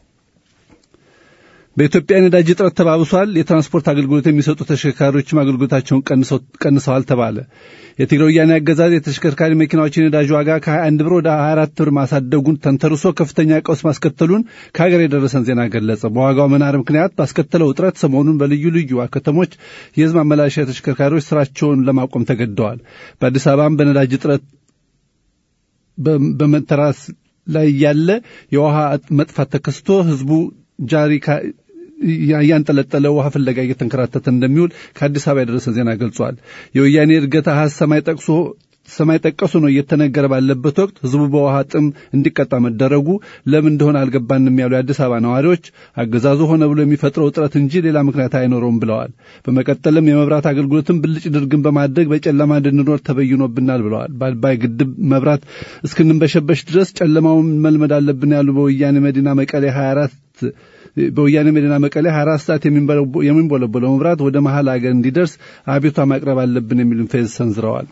በኢትዮጵያ የነዳጅ እጥረት ተባብሷል። የትራንስፖርት አገልግሎት የሚሰጡ ተሽከርካሪዎችም አገልግሎታቸውን ቀንሰዋል ተባለ። የትግራይ ወያኔ አገዛዝ የተሽከርካሪ መኪናዎች የነዳጅ ዋጋ ከ21 ብር ወደ 24 ብር ማሳደጉን ተንተርሶ ከፍተኛ ቀውስ ማስከተሉን ከሀገር የደረሰን ዜና ገለጸ። በዋጋው መናር ምክንያት ባስከተለው እጥረት ሰሞኑን በልዩ ልዩ ከተሞች የህዝብ ማመላለሻ ተሽከርካሪዎች ስራቸውን ለማቆም ተገደዋል። በአዲስ አበባም በነዳጅ እጥረት በመተራስ ላይ ያለ የውሃ መጥፋት ተከስቶ ህዝቡ ጃሪ እያንጠለጠለ ውሃ ፍለጋ እየተንከራተተ እንደሚውል ከአዲስ አበባ የደረሰ ዜና ገልጿል። የወያኔ እድገት አሃዝ ሰማይ ጠቅሶ ሰማይ ጠቀሱ ነው እየተነገረ ባለበት ወቅት ህዝቡ በውሃ ጥም እንዲቀጣ መደረጉ ለምን እንደሆነ አልገባንም ያሉ የአዲስ አበባ ነዋሪዎች አገዛዙ ሆነ ብሎ የሚፈጥረው እጥረት እንጂ ሌላ ምክንያት አይኖረውም ብለዋል። በመቀጠልም የመብራት አገልግሎትን ብልጭ ድርግን በማድረግ በጨለማ እንድንኖር ተበይኖብናል ብለዋል። በአባይ ግድብ መብራት እስክንንበሸበሽ ድረስ ጨለማውን መልመድ አለብን ያሉ በወያኔ መዲና መቀሌ 24 በወያኔ መዲና መቀሌ 24 ሰዓት የሚንቦለቦለው መብራት ወደ መሀል አገር እንዲደርስ አቤቷ ማቅረብ አለብን የሚሉን ፌዝ ሰንዝረዋል።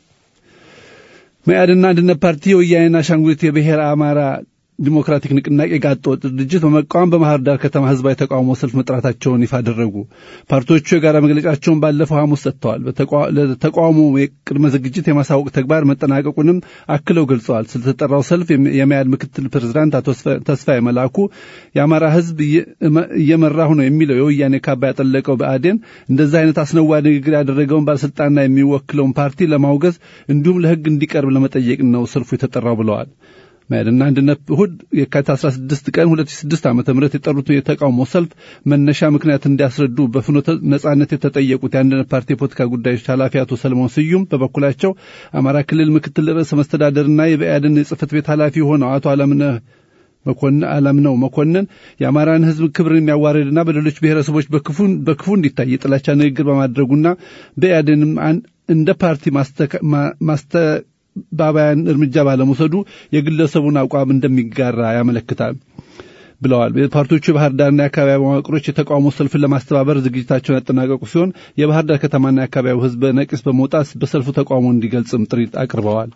መያድና አንድነት ፓርቲ የወያኔና አሻንጉሊት የብሔር አማራ ዲሞክራቲክ ንቅናቄ ጋጥ ወጥ ድርጅት በመቃወም በባህር ዳር ከተማ ህዝባዊ ተቃውሞ ሰልፍ መጥራታቸውን ይፋ አደረጉ። ፓርቲዎቹ የጋራ መግለጫቸውን ባለፈው ሐሙስ ሰጥተዋል። ለተቃውሞ የቅድመ ዝግጅት የማሳወቅ ተግባር መጠናቀቁንም አክለው ገልጸዋል። ስለተጠራው ሰልፍ የመያድ ምክትል ፕሬዝዳንት አቶ ተስፋዬ መላኩ የአማራ ህዝብ እየመራሁ ነው የሚለው የወያኔ ካባ ያጠለቀው ብአዴን እንደዚህ አይነት አስነዋሪ ንግግር ያደረገውን ባለስልጣንና የሚወክለውን ፓርቲ ለማውገዝ እንዲሁም ለህግ እንዲቀርብ ለመጠየቅ ነው ሰልፉ የተጠራው ብለዋል። መያድና አንድነት እሁድ የካቲት 16 ቀን 2006 ዓ.ም የጠሩት የተቃውሞ ሰልፍ መነሻ ምክንያት እንዲያስረዱ በፍኖተ ነጻነት የተጠየቁት የአንድነት ፓርቲ የፖለቲካ ጉዳዮች ኃላፊ አቶ ሰለሞን ስዩም በበኩላቸው አማራ ክልል ምክትል ርዕሰ መስተዳደርና የብአዴን የጽህፈት ቤት ኃላፊ ሆነው አቶ አለምነህ መኮንን አላምነው መኮንን የአማራን ህዝብ ክብርን የሚያዋርድና በሌሎች ብሔረሰቦች በክፉ እንዲታይ የጥላቻ ንግግር በማድረጉና ብአዴንም እንደ ፓርቲ ማስተ ባባያን እርምጃ ባለመውሰዱ የግለሰቡን አቋም እንደሚጋራ ያመለክታል ብለዋል። ፓርቲዎቹ የባህር ዳርና የአካባቢ መዋቅሮች የተቃውሞ ሰልፍን ለማስተባበር ዝግጅታቸውን ያጠናቀቁ ሲሆን የባህር ዳር ከተማና የአካባቢው ህዝብ በነቂስ በመውጣት በሰልፉ ተቃውሞ እንዲገልጽም ጥሪ አቅርበዋል።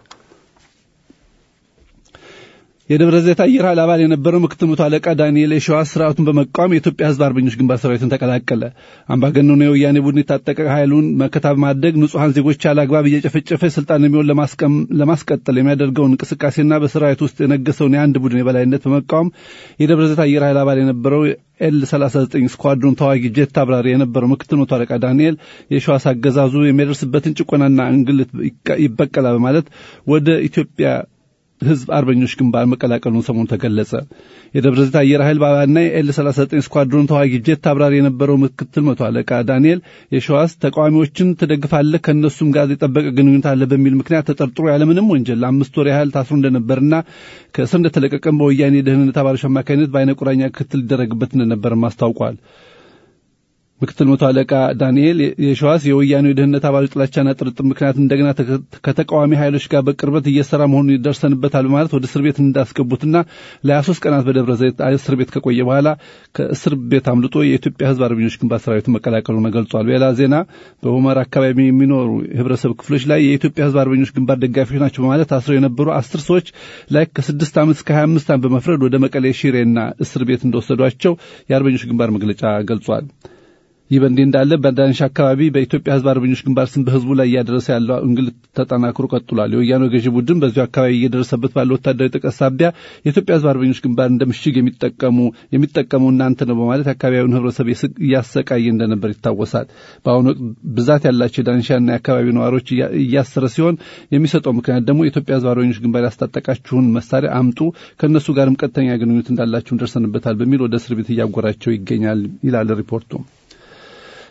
የደብረ ዘይት አየር ኃይል አባል የነበረው ምክትል መቶ አለቃ ዳንኤል የሸዋስ ስርዓቱን በመቃወም የኢትዮጵያ ህዝብ አርበኞች ግንባር ሰራዊትን ተቀላቀለ። አምባገነኑ የወያኔ ቡድን የታጠቀ ኃይሉን መከታ በማድረግ ንጹሐን ዜጎች ያለ አግባብ እየጨፈጨፈ ስልጣን የሚሆን ለማስቀጠል የሚያደርገውን እንቅስቃሴና በሰራዊት ውስጥ የነገሰውን የአንድ ቡድን የበላይነት በመቃወም የደብረ ዘይት አየር ኃይል አባል የነበረው ኤል 39 ስኳድሮን ተዋጊ ጄት አብራሪ የነበረው ምክትል መቶ አለቃ ዳንኤል የሸዋስ አገዛዙ የሚያደርስበትን ጭቆናና እንግልት ይበቀላል በማለት ወደ ኢትዮጵያ ህዝብ አርበኞች ግንባር መቀላቀሉን ሰሞኑ ተገለጸ። የደብረ ዘይት አየር ኃይል ባባና የኤል 39 ስኳድሮን ተዋጊ ጄት አብራሪ የነበረው ምክትል መቶ አለቃ ዳንኤል የሸዋስ ተቃዋሚዎችን ትደግፋለህ፣ ከእነሱም ጋር የጠበቀ ግንኙነት አለ በሚል ምክንያት ተጠርጥሮ ያለምንም ወንጀል ለአምስት ወር ያህል ታስሮ እንደነበርና ከእስር እንደተለቀቀም በወያኔ የደህንነት አባሎች አማካኝነት በአይነ ቁራኛ ክትል ሊደረግበት እንደነበርም አስታውቋል። ምክትል መቶ አለቃ ዳንኤል የሸዋስ የወያኔው የደህንነት አባሎች ጥላቻና ጥርጥር ምክንያት እንደገና ከተቃዋሚ ኃይሎች ጋር በቅርበት እየሰራ መሆኑን ይደርሰንበታል በማለት ወደ እስር ቤት እንዳስገቡትና ለሀያ ሶስት ቀናት በደብረ ዘይት እስር ቤት ከቆየ በኋላ ከእስር ቤት አምልጦ የኢትዮጵያ ህዝብ አርበኞች ግንባር ሰራዊትን መቀላቀሉን ገልጿል። በሌላ ዜና በሁመራ አካባቢ የሚኖሩ የህብረተሰብ ክፍሎች ላይ የኢትዮጵያ ህዝብ አርበኞች ግንባር ደጋፊዎች ናቸው በማለት ታስረው የነበሩ አስር ሰዎች ላይ ከስድስት ዓመት እስከ ሀያ አምስት ዓመት በመፍረድ ወደ መቀሌ ሽሬና እስር ቤት እንደወሰዷቸው የአርበኞች ግንባር መግለጫ ገልጿል። ይህ በእንዲህ እንዳለ በዳንሻ አካባቢ በኢትዮጵያ ህዝብ አርበኞች ግንባር ስም በህዝቡ ላይ እያደረሰ ያለው እንግልት ተጠናክሮ ቀጥሏል። የወያኔ ገዢ ቡድን በዚሁ አካባቢ እየደረሰበት ባለው ወታደራዊ ጥቃት ሳቢያ የኢትዮጵያ ህዝብ አርበኞች ግንባር እንደ ምሽግ የሚጠቀሙ የሚጠቀሙ እናንተ ነው በማለት የአካባቢውን ህብረተሰብ እያሰቃየ እንደነበር ይታወሳል። በአሁኑ ወቅት ብዛት ያላቸው የዳንሻና የአካባቢው ነዋሪዎች እያሰረ ሲሆን የሚሰጠው ምክንያት ደግሞ የኢትዮጵያ ህዝብ አርበኞች ግንባር ያስታጠቃችሁን መሳሪያ አምጡ፣ ከእነሱ ጋርም ቀጥተኛ ግንኙነት እንዳላችሁን ደርሰንበታል በሚል ወደ እስር ቤት እያጎራቸው ይገኛል ይላል ሪፖርቱ።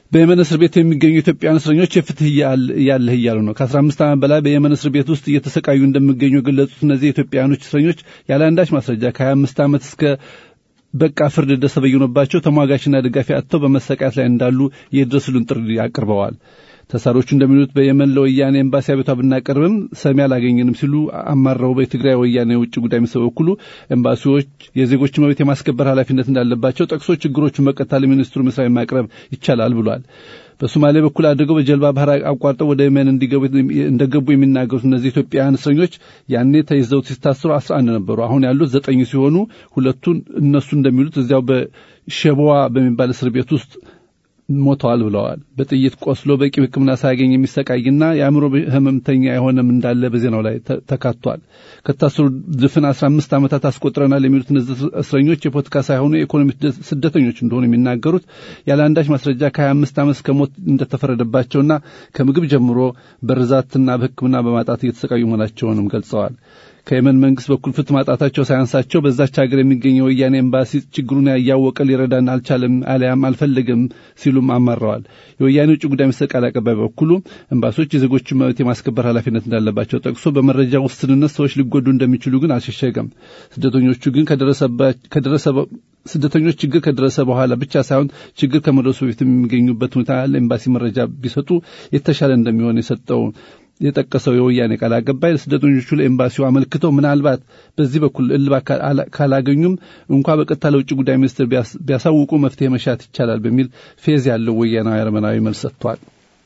በየመን እስር ቤት የሚገኙ ኢትዮጵያውያን እስረኞች የፍትህ ያለህ እያሉ ነው። ከአስራ አምስት ዓመት በላይ በየመን እስር ቤት ውስጥ እየተሰቃዩ እንደሚገኙ የገለጹት እነዚህ ኢትዮጵያውያኖች እስረኞች ያለ አንዳች ማስረጃ ከሀያ አምስት ዓመት እስከ በቃ ፍርድ እንደተበየኑባቸው ተሟጋችና ደጋፊ አጥተው በመሰቃየት ላይ እንዳሉ የድረሱልን ጥሪ አቅርበዋል። ተሳሪዎቹ እንደሚሉት በየመን ለወያኔ ኤምባሲ አቤቷ ብናቀርብም ሰሚ አላገኘንም ሲሉ አማረው በትግራይ ወያኔ የውጭ ጉዳይ ሚኒስትር በኩሉ ኤምባሲዎች የዜጎች መብት የማስከበር ኃላፊነት እንዳለባቸው ጠቅሶ ችግሮቹን በቀጥታ ለሚኒስትሩ መስሪያ ማቅረብ ይቻላል ብሏል። በሶማሌ በኩል አድርገው በጀልባ ባህር አቋርጠው ወደ የመን እንዲገቡ እንደገቡ የሚናገሩት እነዚህ ኢትዮጵያውያን እስረኞች ያኔ ተይዘው ሲታስሩ አስራ አንድ ነበሩ። አሁን ያሉት ዘጠኝ ሲሆኑ ሁለቱን እነሱ እንደሚሉት እዚያው በሸበዋ በሚባል እስር ቤት ውስጥ ሞተዋል ብለዋል። በጥይት ቆስሎ በቂ ሕክምና ሳያገኝ የሚሰቃይና የአእምሮ ህመምተኛ የሆነም እንዳለ በዜናው ላይ ተካቷል። ከታሰሩ ድፍን አስራ አምስት ዓመታት አስቆጥረናል የሚሉት እነዚህ እስረኞች የፖለቲካ ሳይሆኑ የኢኮኖሚ ስደተኞች እንደሆኑ የሚናገሩት ያለ አንዳች ማስረጃ ከሀያ አምስት ዓመት እስከ ሞት እንደተፈረደባቸውና ከምግብ ጀምሮ በርዛትና በሕክምና በማጣት እየተሰቃዩ መሆናቸውንም ገልጸዋል። ከየመን መንግስት በኩል ፍትህ ማጣታቸው ሳያንሳቸው በዛች ሀገር የሚገኘው ወያኔ ኤምባሲ ችግሩን እያወቀ ሊረዳን አልቻለም አሊያም አልፈለገም ሲሉም አማረዋል። የወያኔ ውጭ ጉዳይ ሚኒስትር ቃል አቀባይ በኩሉ ኤምባሲዎች የዜጎችን መብት የማስከበር ኃላፊነት እንዳለባቸው ጠቅሶ በመረጃ ውስንነት ሰዎች ሊጎዱ እንደሚችሉ ግን አልሸሸገም። ስደተኞቹ ግን ከደረሰ ስደተኞች ችግር ከደረሰ በኋላ ብቻ ሳይሆን ችግር ከመድረሱ በፊት የሚገኙበት ሁኔታ ለኤምባሲ መረጃ ቢሰጡ የተሻለ እንደሚሆን የሰጠው የጠቀሰው የወያኔ ቃል አቀባይ ስደተኞቹ ለኤምባሲው አመልክተው ምናልባት በዚህ በኩል እልባት ካላገኙም እንኳ በቀጥታ ለውጭ ጉዳይ ሚኒስትር ቢያሳውቁ መፍትሄ መሻት ይቻላል በሚል ፌዝ ያለው ወያናዊ አረመናዊ መልስ ሰጥቷል።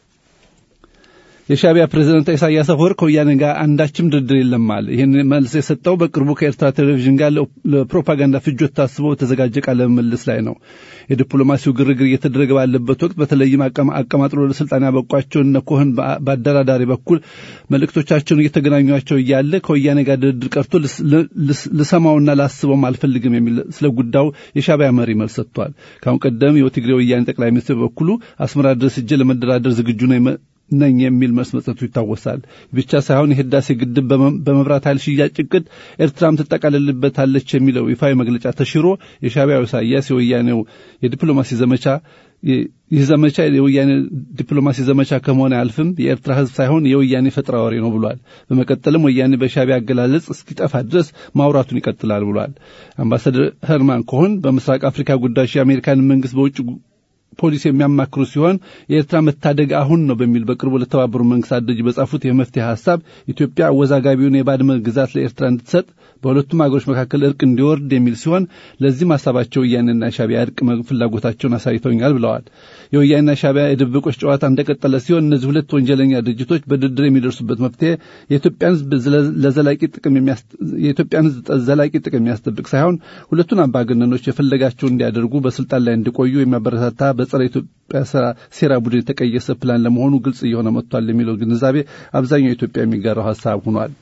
የሻቢያ ፕሬዝዳንት ኢሳያስ አፈወርቅ ከወያኔ ጋር አንዳችም ድርድር የለም አለ። ይህን መልስ የሰጠው በቅርቡ ከኤርትራ ቴሌቪዥን ጋር ለፕሮፓጋንዳ ፍጆት ታስቦ በተዘጋጀ ቃለ ምልልስ ላይ ነው። የዲፕሎማሲው ግርግር እየተደረገ ባለበት ወቅት በተለይም አቀማጥሎ ለስልጣን ያበቋቸው እነ ኮህን በአደራዳሪ በኩል መልእክቶቻቸውን እየተገናኟቸው እያለ ከወያኔ ጋር ድርድር ቀርቶ ልሰማውና ላስበውም አልፈልግም የሚል ስለ ጉዳዩ የሻቢያ መሪ መልስ ሰጥቷል። ከአሁን ቀደም የትግሬ ወያኔ ጠቅላይ ሚኒስትር በበኩሉ አስመራ ድረስ እጄ ለመደራደር ዝግጁ ነው ነኝ የሚል መልስ መስጠቱ ይታወሳል። ብቻ ሳይሆን የህዳሴ ግድብ በመብራት ኃይል ሽያጭ እቅድ ኤርትራም ትጠቃልልበታለች የሚለው ይፋዊ መግለጫ ተሽሮ የሻቢያው ኢሳያስ የወያኔው የዲፕሎማሲ ዘመቻ ይህ ዘመቻ የወያኔ ዲፕሎማሲ ዘመቻ ከመሆን አያልፍም፣ የኤርትራ ህዝብ ሳይሆን የወያኔ ፈጠራ ወሬ ነው ብሏል። በመቀጠልም ወያኔ በሻቢያ አገላለጽ እስኪጠፋ ድረስ ማውራቱን ይቀጥላል ብሏል። አምባሳደር ሄርማን ኮሆን በምስራቅ አፍሪካ ጉዳዮች የአሜሪካን መንግስት በውጭ ፖሊሲ የሚያማክሩ ሲሆን የኤርትራ መታደግ አሁን ነው በሚል በቅርቡ ለተባበሩ መንግስታት ድርጅት በጻፉት የመፍትሄ ሀሳብ ኢትዮጵያ አወዛጋቢውን የባድመ ግዛት ለኤርትራ እንድትሰጥ በሁለቱም ሀገሮች መካከል እርቅ እንዲወርድ የሚል ሲሆን ለዚህም ሀሳባቸው ወያኔና ሻቢያ እርቅ ፍላጎታቸውን አሳይተውኛል ብለዋል። የወያኔና ሻቢያ የድብቆች ጨዋታ እንደቀጠለ ሲሆን እነዚህ ሁለት ወንጀለኛ ድርጅቶች በድርድር የሚደርሱበት መፍትሄ የኢትዮጵያን ህዝብ ለዘላቂ ጥቅም የኢትዮጵያን ህዝብ ዘላቂ ጥቅም የሚያስጠብቅ ሳይሆን ሁለቱን አምባገነኖች የፈለጋቸው እንዲያደርጉ በስልጣን ላይ እንዲቆዩ የሚያበረታታ በጸረ ኢትዮጵያ ሴራ ቡድን የተቀየሰ ፕላን ለመሆኑ ግልጽ እየሆነ መጥቷል የሚለው ግንዛቤ አብዛኛው ኢትዮጵያ የሚጋራው ሀሳብ ሆኗል።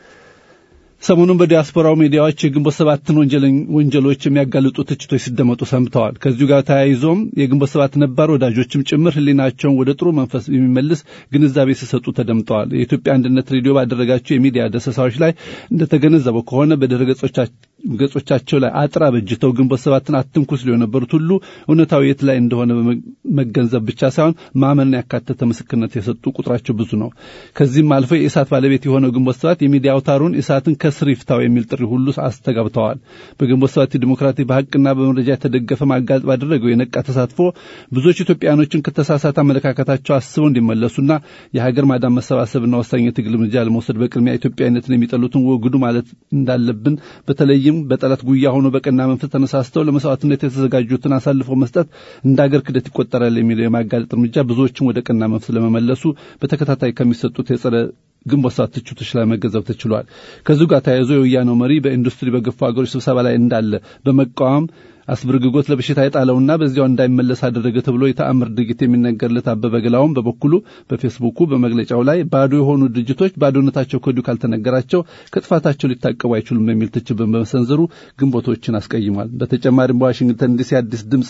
ሰሞኑን በዲያስፖራው ሚዲያዎች የግንቦት ሰባትን ወንጀሎች የሚያጋልጡ ትችቶች ሲደመጡ ሰምተዋል። ከዚሁ ጋር ተያይዞም የግንቦት ሰባት ነባር ወዳጆችም ጭምር ህሊናቸውን ወደ ጥሩ መንፈስ የሚመልስ ግንዛቤ ሲሰጡ ተደምጠዋል። የኢትዮጵያ አንድነት ሬዲዮ ባደረጋቸው የሚዲያ ደሰሳዎች ላይ እንደተገነዘበው ከሆነ በድረ ገጾቻቸው ላይ አጥር አበጅተው ግንቦት ሰባትን አትንኩ ሲሉ የነበሩት ሁሉ እውነታዊ የት ላይ እንደሆነ መገንዘብ ብቻ ሳይሆን ማመንን ያካተተ ምስክርነት የሰጡ ቁጥራቸው ብዙ ነው። ከዚህም አልፈው የኢሳት ባለቤት የሆነው ግንቦት ሰባት የሚዲያ አውታሩን ኢሳትን ከስር ይፍታው የሚል ጥሪ ሁሉ አስተጋብተዋል። በግንቦት ሰባት ዲሞክራቲ በሀቅና በመረጃ የተደገፈ ማጋለጥ ባደረገው የነቃ ተሳትፎ ብዙዎች ኢትዮጵያኖችን ከተሳሳተ አመለካከታቸው አስበው እንዲመለሱና የሀገር ማዳን መሰባሰብና ወሳኝ የትግል እርምጃ ለመውሰድ በቅድሚያ ኢትዮጵያዊነትን የሚጠሉትን ወግዱ ማለት እንዳለብን በተለይም በጠላት ጉያ ሆኖ በቀና መንፈስ ተነሳስተው ለመስዋዕትነት የተዘጋጁትን አሳልፎ መስጠት እንደ አገር ክደት ይቆጠራል የሚለው የማጋለጥ እርምጃ ብዙዎችን ወደ ቀና መንፈስ ለመመለሱ በተከታታይ ከሚሰጡት የጸረ ግንቦት ሰባት ትችቶች ላይ መገንዘብ ተችሏል። ከዚሁ ጋር ተያይዞ የወያኔው መሪ በኢንዱስትሪ በገፉ ሀገሮች ስብሰባ ላይ እንዳለ በመቃወም አስብርግጎት ለበሽታ የጣለውና በዚያው እንዳይመለስ አደረገ ተብሎ የተአምር ድርጊት የሚነገርለት አበበ ገላውም በበኩሉ በፌስቡኩ በመግለጫው ላይ ባዶ የሆኑ ድርጅቶች ባዶነታቸው ከወዲሁ ካልተነገራቸው ከጥፋታቸው ሊታቀቡ አይችሉም የሚል ትችት በመሰንዘሩ ግንቦቶችን አስቀይሟል። በተጨማሪም በዋሽንግተን ዲሲ አዲስ ድምፅ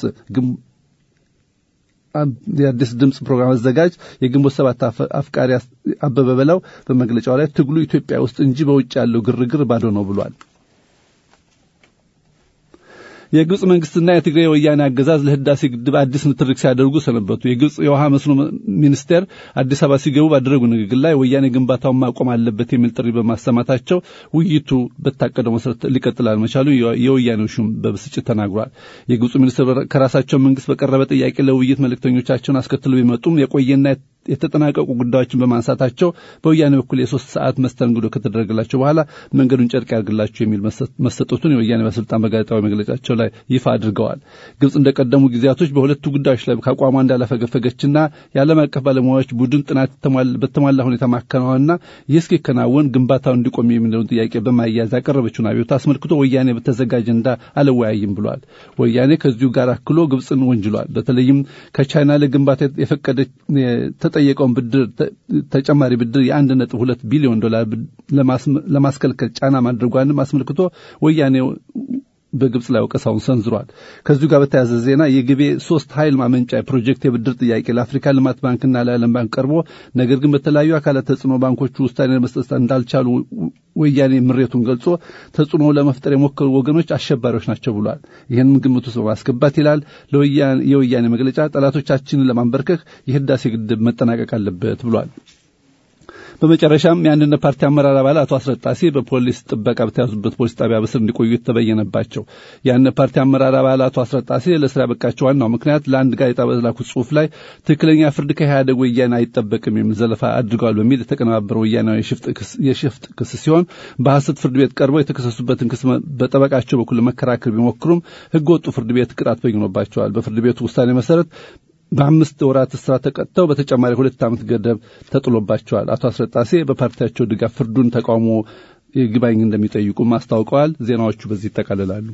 የአዲስ ድምፅ ፕሮግራም አዘጋጅ የግንቦት ሰባት አፍቃሪ አበበ በላው በመግለጫው ላይ ትግሉ ኢትዮጵያ ውስጥ እንጂ በውጭ ያለው ግርግር ባዶ ነው ብሏል። የግብጽ መንግስትና የትግራይ ወያኔ አገዛዝ ለህዳሴ ግድብ አዲስ ንትርክ ሲያደርጉ ሰነበቱ። የግብጽ የውሃ መስኖ ሚኒስቴር አዲስ አበባ ሲገቡ ባደረጉ ንግግር ላይ ወያኔ ግንባታውን ማቆም አለበት የሚል ጥሪ በማሰማታቸው ውይይቱ በታቀደው መሰረት ሊቀጥል አልመቻሉ የወያኔው ሹም በብስጭት ተናግሯል። የግብፁ ሚኒስትር ከራሳቸው መንግስት በቀረበ ጥያቄ ለውይይት መልእክተኞቻቸውን አስከትለው ቢመጡም የቆየና የተጠናቀቁ ጉዳዮችን በማንሳታቸው በወያኔ በኩል የሶስት ሰዓት መስተንግዶ ከተደረገላቸው በኋላ መንገዱን ጨርቅ ያርግላቸው የሚል መሰጠቱን የወያኔ ባለስልጣን በጋዜጣዊ መግለጫቸው ላይ ይፋ አድርገዋል። ግብጽ እንደቀደሙ ጊዜያቶች በሁለቱ ጉዳዮች ላይ ከአቋሟ እንዳላፈገፈገችና የዓለም አቀፍ ባለሙያዎች ቡድን ጥናት በተሟላ ሁኔታ ማከናወንና ይህ እስኪከናወን ግንባታው እንዲቆም የሚለውን ጥያቄ በማያያዝ ያቀረበችውን አቤቱታ አስመልክቶ ወያኔ በተዘጋጀ አጀንዳ አልወያይም ብሏል። ወያኔ ከዚሁ ጋር አክሎ ግብጽን ወንጅሏል። በተለይም ከቻይና ለግንባታ የፈቀደ የተጠየቀውን ብድር ተጨማሪ ብድር የአንድ ነጥብ ሁለት ቢሊዮን ዶላር ለማስከልከል ጫና ማድረጓንም አስመልክቶ ወያኔ በግብጽ ላይ ወቀሳውን ሰንዝሯል። ከዚሁ ጋር በተያያዘ ዜና የግቤ ሶስት ኃይል ማመንጫ ፕሮጀክት የብድር ጥያቄ ለአፍሪካ ልማት ባንክና ለዓለም ባንክ ቀርቦ ነገር ግን በተለያዩ አካላት ተጽዕኖ ባንኮቹ ውሳኔ መስጠት እንዳልቻሉ ወያኔ ምሬቱን ገልጾ ተጽዕኖ ለመፍጠር የሞከሩ ወገኖች አሸባሪዎች ናቸው ብሏል። ይህንም ግምት ውስጥ በማስገባት ይላል የወያኔ መግለጫ ጠላቶቻችንን ለማንበርከክ የህዳሴ ግድብ መጠናቀቅ አለበት ብሏል። በመጨረሻም የአንድነት ፓርቲ አመራር አባል አቶ አስረጣሴ በፖሊስ ጥበቃ በተያዙበት ፖሊስ ጣቢያ በስር እንዲቆዩ የተበየነባቸው የአንድነት ፓርቲ አመራር አባል አቶ አስረጣሴ ለስራ ያበቃቸው ዋናው ምክንያት ለአንድ ጋዜጣ በላኩት ጽሁፍ ላይ ትክክለኛ ፍርድ ከኢህአደግ ወያኔ አይጠበቅም የሚል ዘለፋ አድርገዋል በሚል የተቀነባበረ ወያናዊ የሽፍጥ ክስ ሲሆን በሐሰት ፍርድ ቤት ቀርበው የተከሰሱበትን ክስ በጠበቃቸው በኩል ለመከራከር ቢሞክሩም ህገ ወጡ ፍርድ ቤት ቅጣት በይኖባቸዋል። በፍርድ ቤቱ ውሳኔ መሰረት በአምስት ወራት እስራት ተቀጥተው በተጨማሪ ሁለት ዓመት ገደብ ተጥሎባቸዋል። አቶ አስረጣሴ በፓርቲያቸው ድጋፍ ፍርዱን ተቃውሞ ይግባኝ እንደሚጠይቁም አስታውቀዋል። ዜናዎቹ በዚህ ይጠቃልላሉ።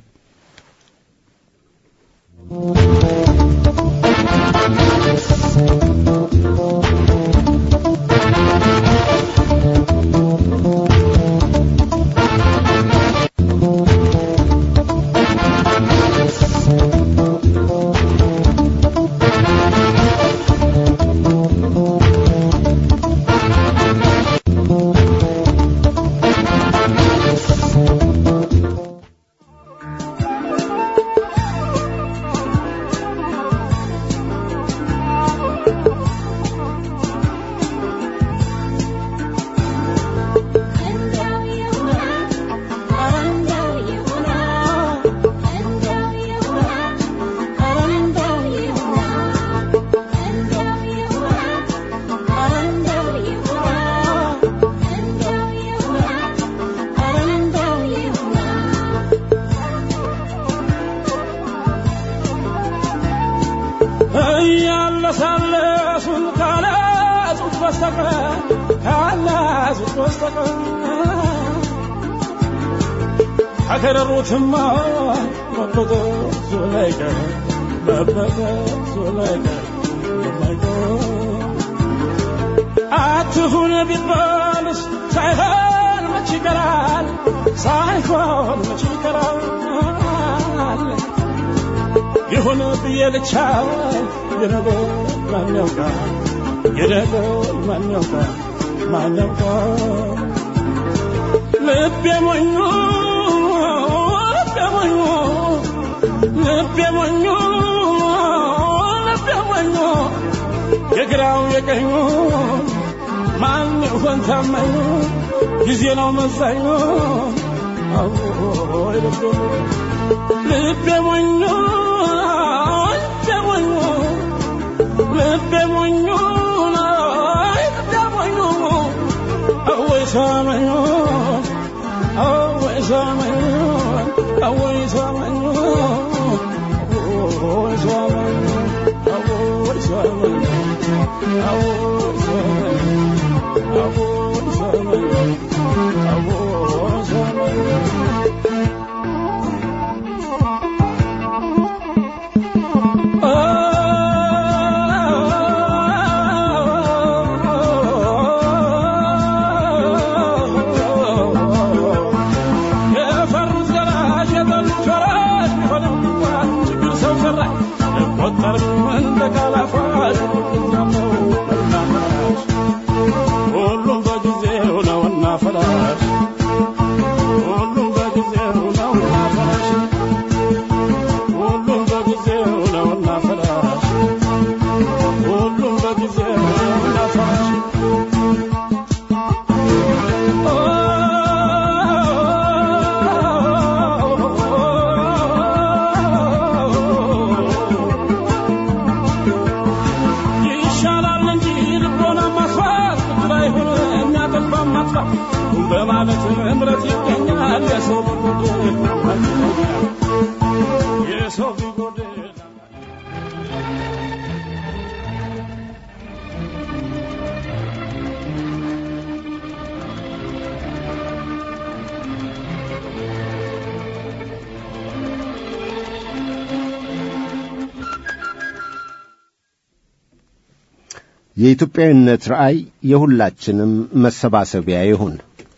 እያለሳለሱን ካላዙት በስተቀር ካላዙት በስተቀር ከከረሩትማ መበጠሱ ላይቀር መበጠሱ ላይቀር አትሁን ቢባልስ ሳይሆን መች ይቀራል ሳይሆን መች ይቀራል ይሁን ብዬ ልቻ የነገር ማን ያውቃል የነገር ማን ያውቃል ማን ያውቃል ልቤ ሞኙ ልቤ ሞኙ ልቤ ሞኙ ልቤ ሞኙ የግራው የቀኙ ማን ይሆን ታማኙ ጊዜ ነው መዛኙ አዎይ ልቤ ልቤ ሞኙ ልቤ ሞኙ ልቤ ሞኙ ልቤ ሞኙ አወይ ሰመኙ አወይ ሰመኙ አወይ ሰመኙ አወይ ሰመኙ አወይ ሰመኙ አወይ ሰመኙ አወይ ሰመኙ አወይ ሰመኙ የፈሩት ገላጭ የጠሉት ፈራጅ ቢሆንም እንኳን ችግር ሰው ሰራሽ አይቆጠርም እንደ ቃላፋሽ ሁሉም የሰው ቢጎድል የኢትዮጵያዊነት ራእይ የሁላችንም መሰባሰቢያ ይሁን።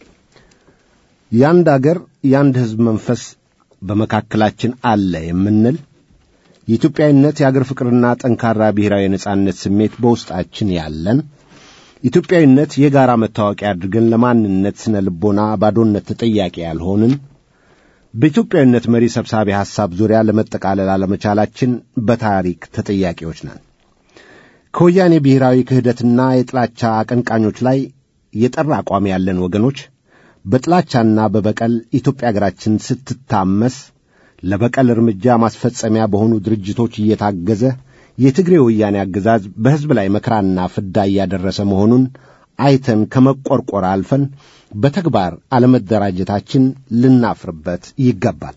የአንድ አገር የአንድ ሕዝብ መንፈስ በመካከላችን አለ የምንል የኢትዮጵያዊነት የአገር ፍቅርና ጠንካራ ብሔራዊ የነጻነት ስሜት በውስጣችን ያለን ኢትዮጵያዊነት የጋራ መታወቂያ አድርገን ለማንነት ስነ ልቦና ባዶነት ተጠያቂ ያልሆንን በኢትዮጵያዊነት መሪ ሰብሳቢ ሐሳብ ዙሪያ ለመጠቃለል አለመቻላችን በታሪክ ተጠያቂዎች ነን። ከወያኔ ብሔራዊ ክህደትና የጥላቻ አቀንቃኞች ላይ የጠራ አቋም ያለን ወገኖች በጥላቻና በበቀል ኢትዮጵያ አገራችን ስትታመስ ለበቀል እርምጃ ማስፈጸሚያ በሆኑ ድርጅቶች እየታገዘ የትግሬ ወያኔ አገዛዝ በሕዝብ ላይ መከራና ፍዳ እያደረሰ መሆኑን አይተን ከመቆርቆር አልፈን በተግባር አለመደራጀታችን ልናፍርበት ይገባል።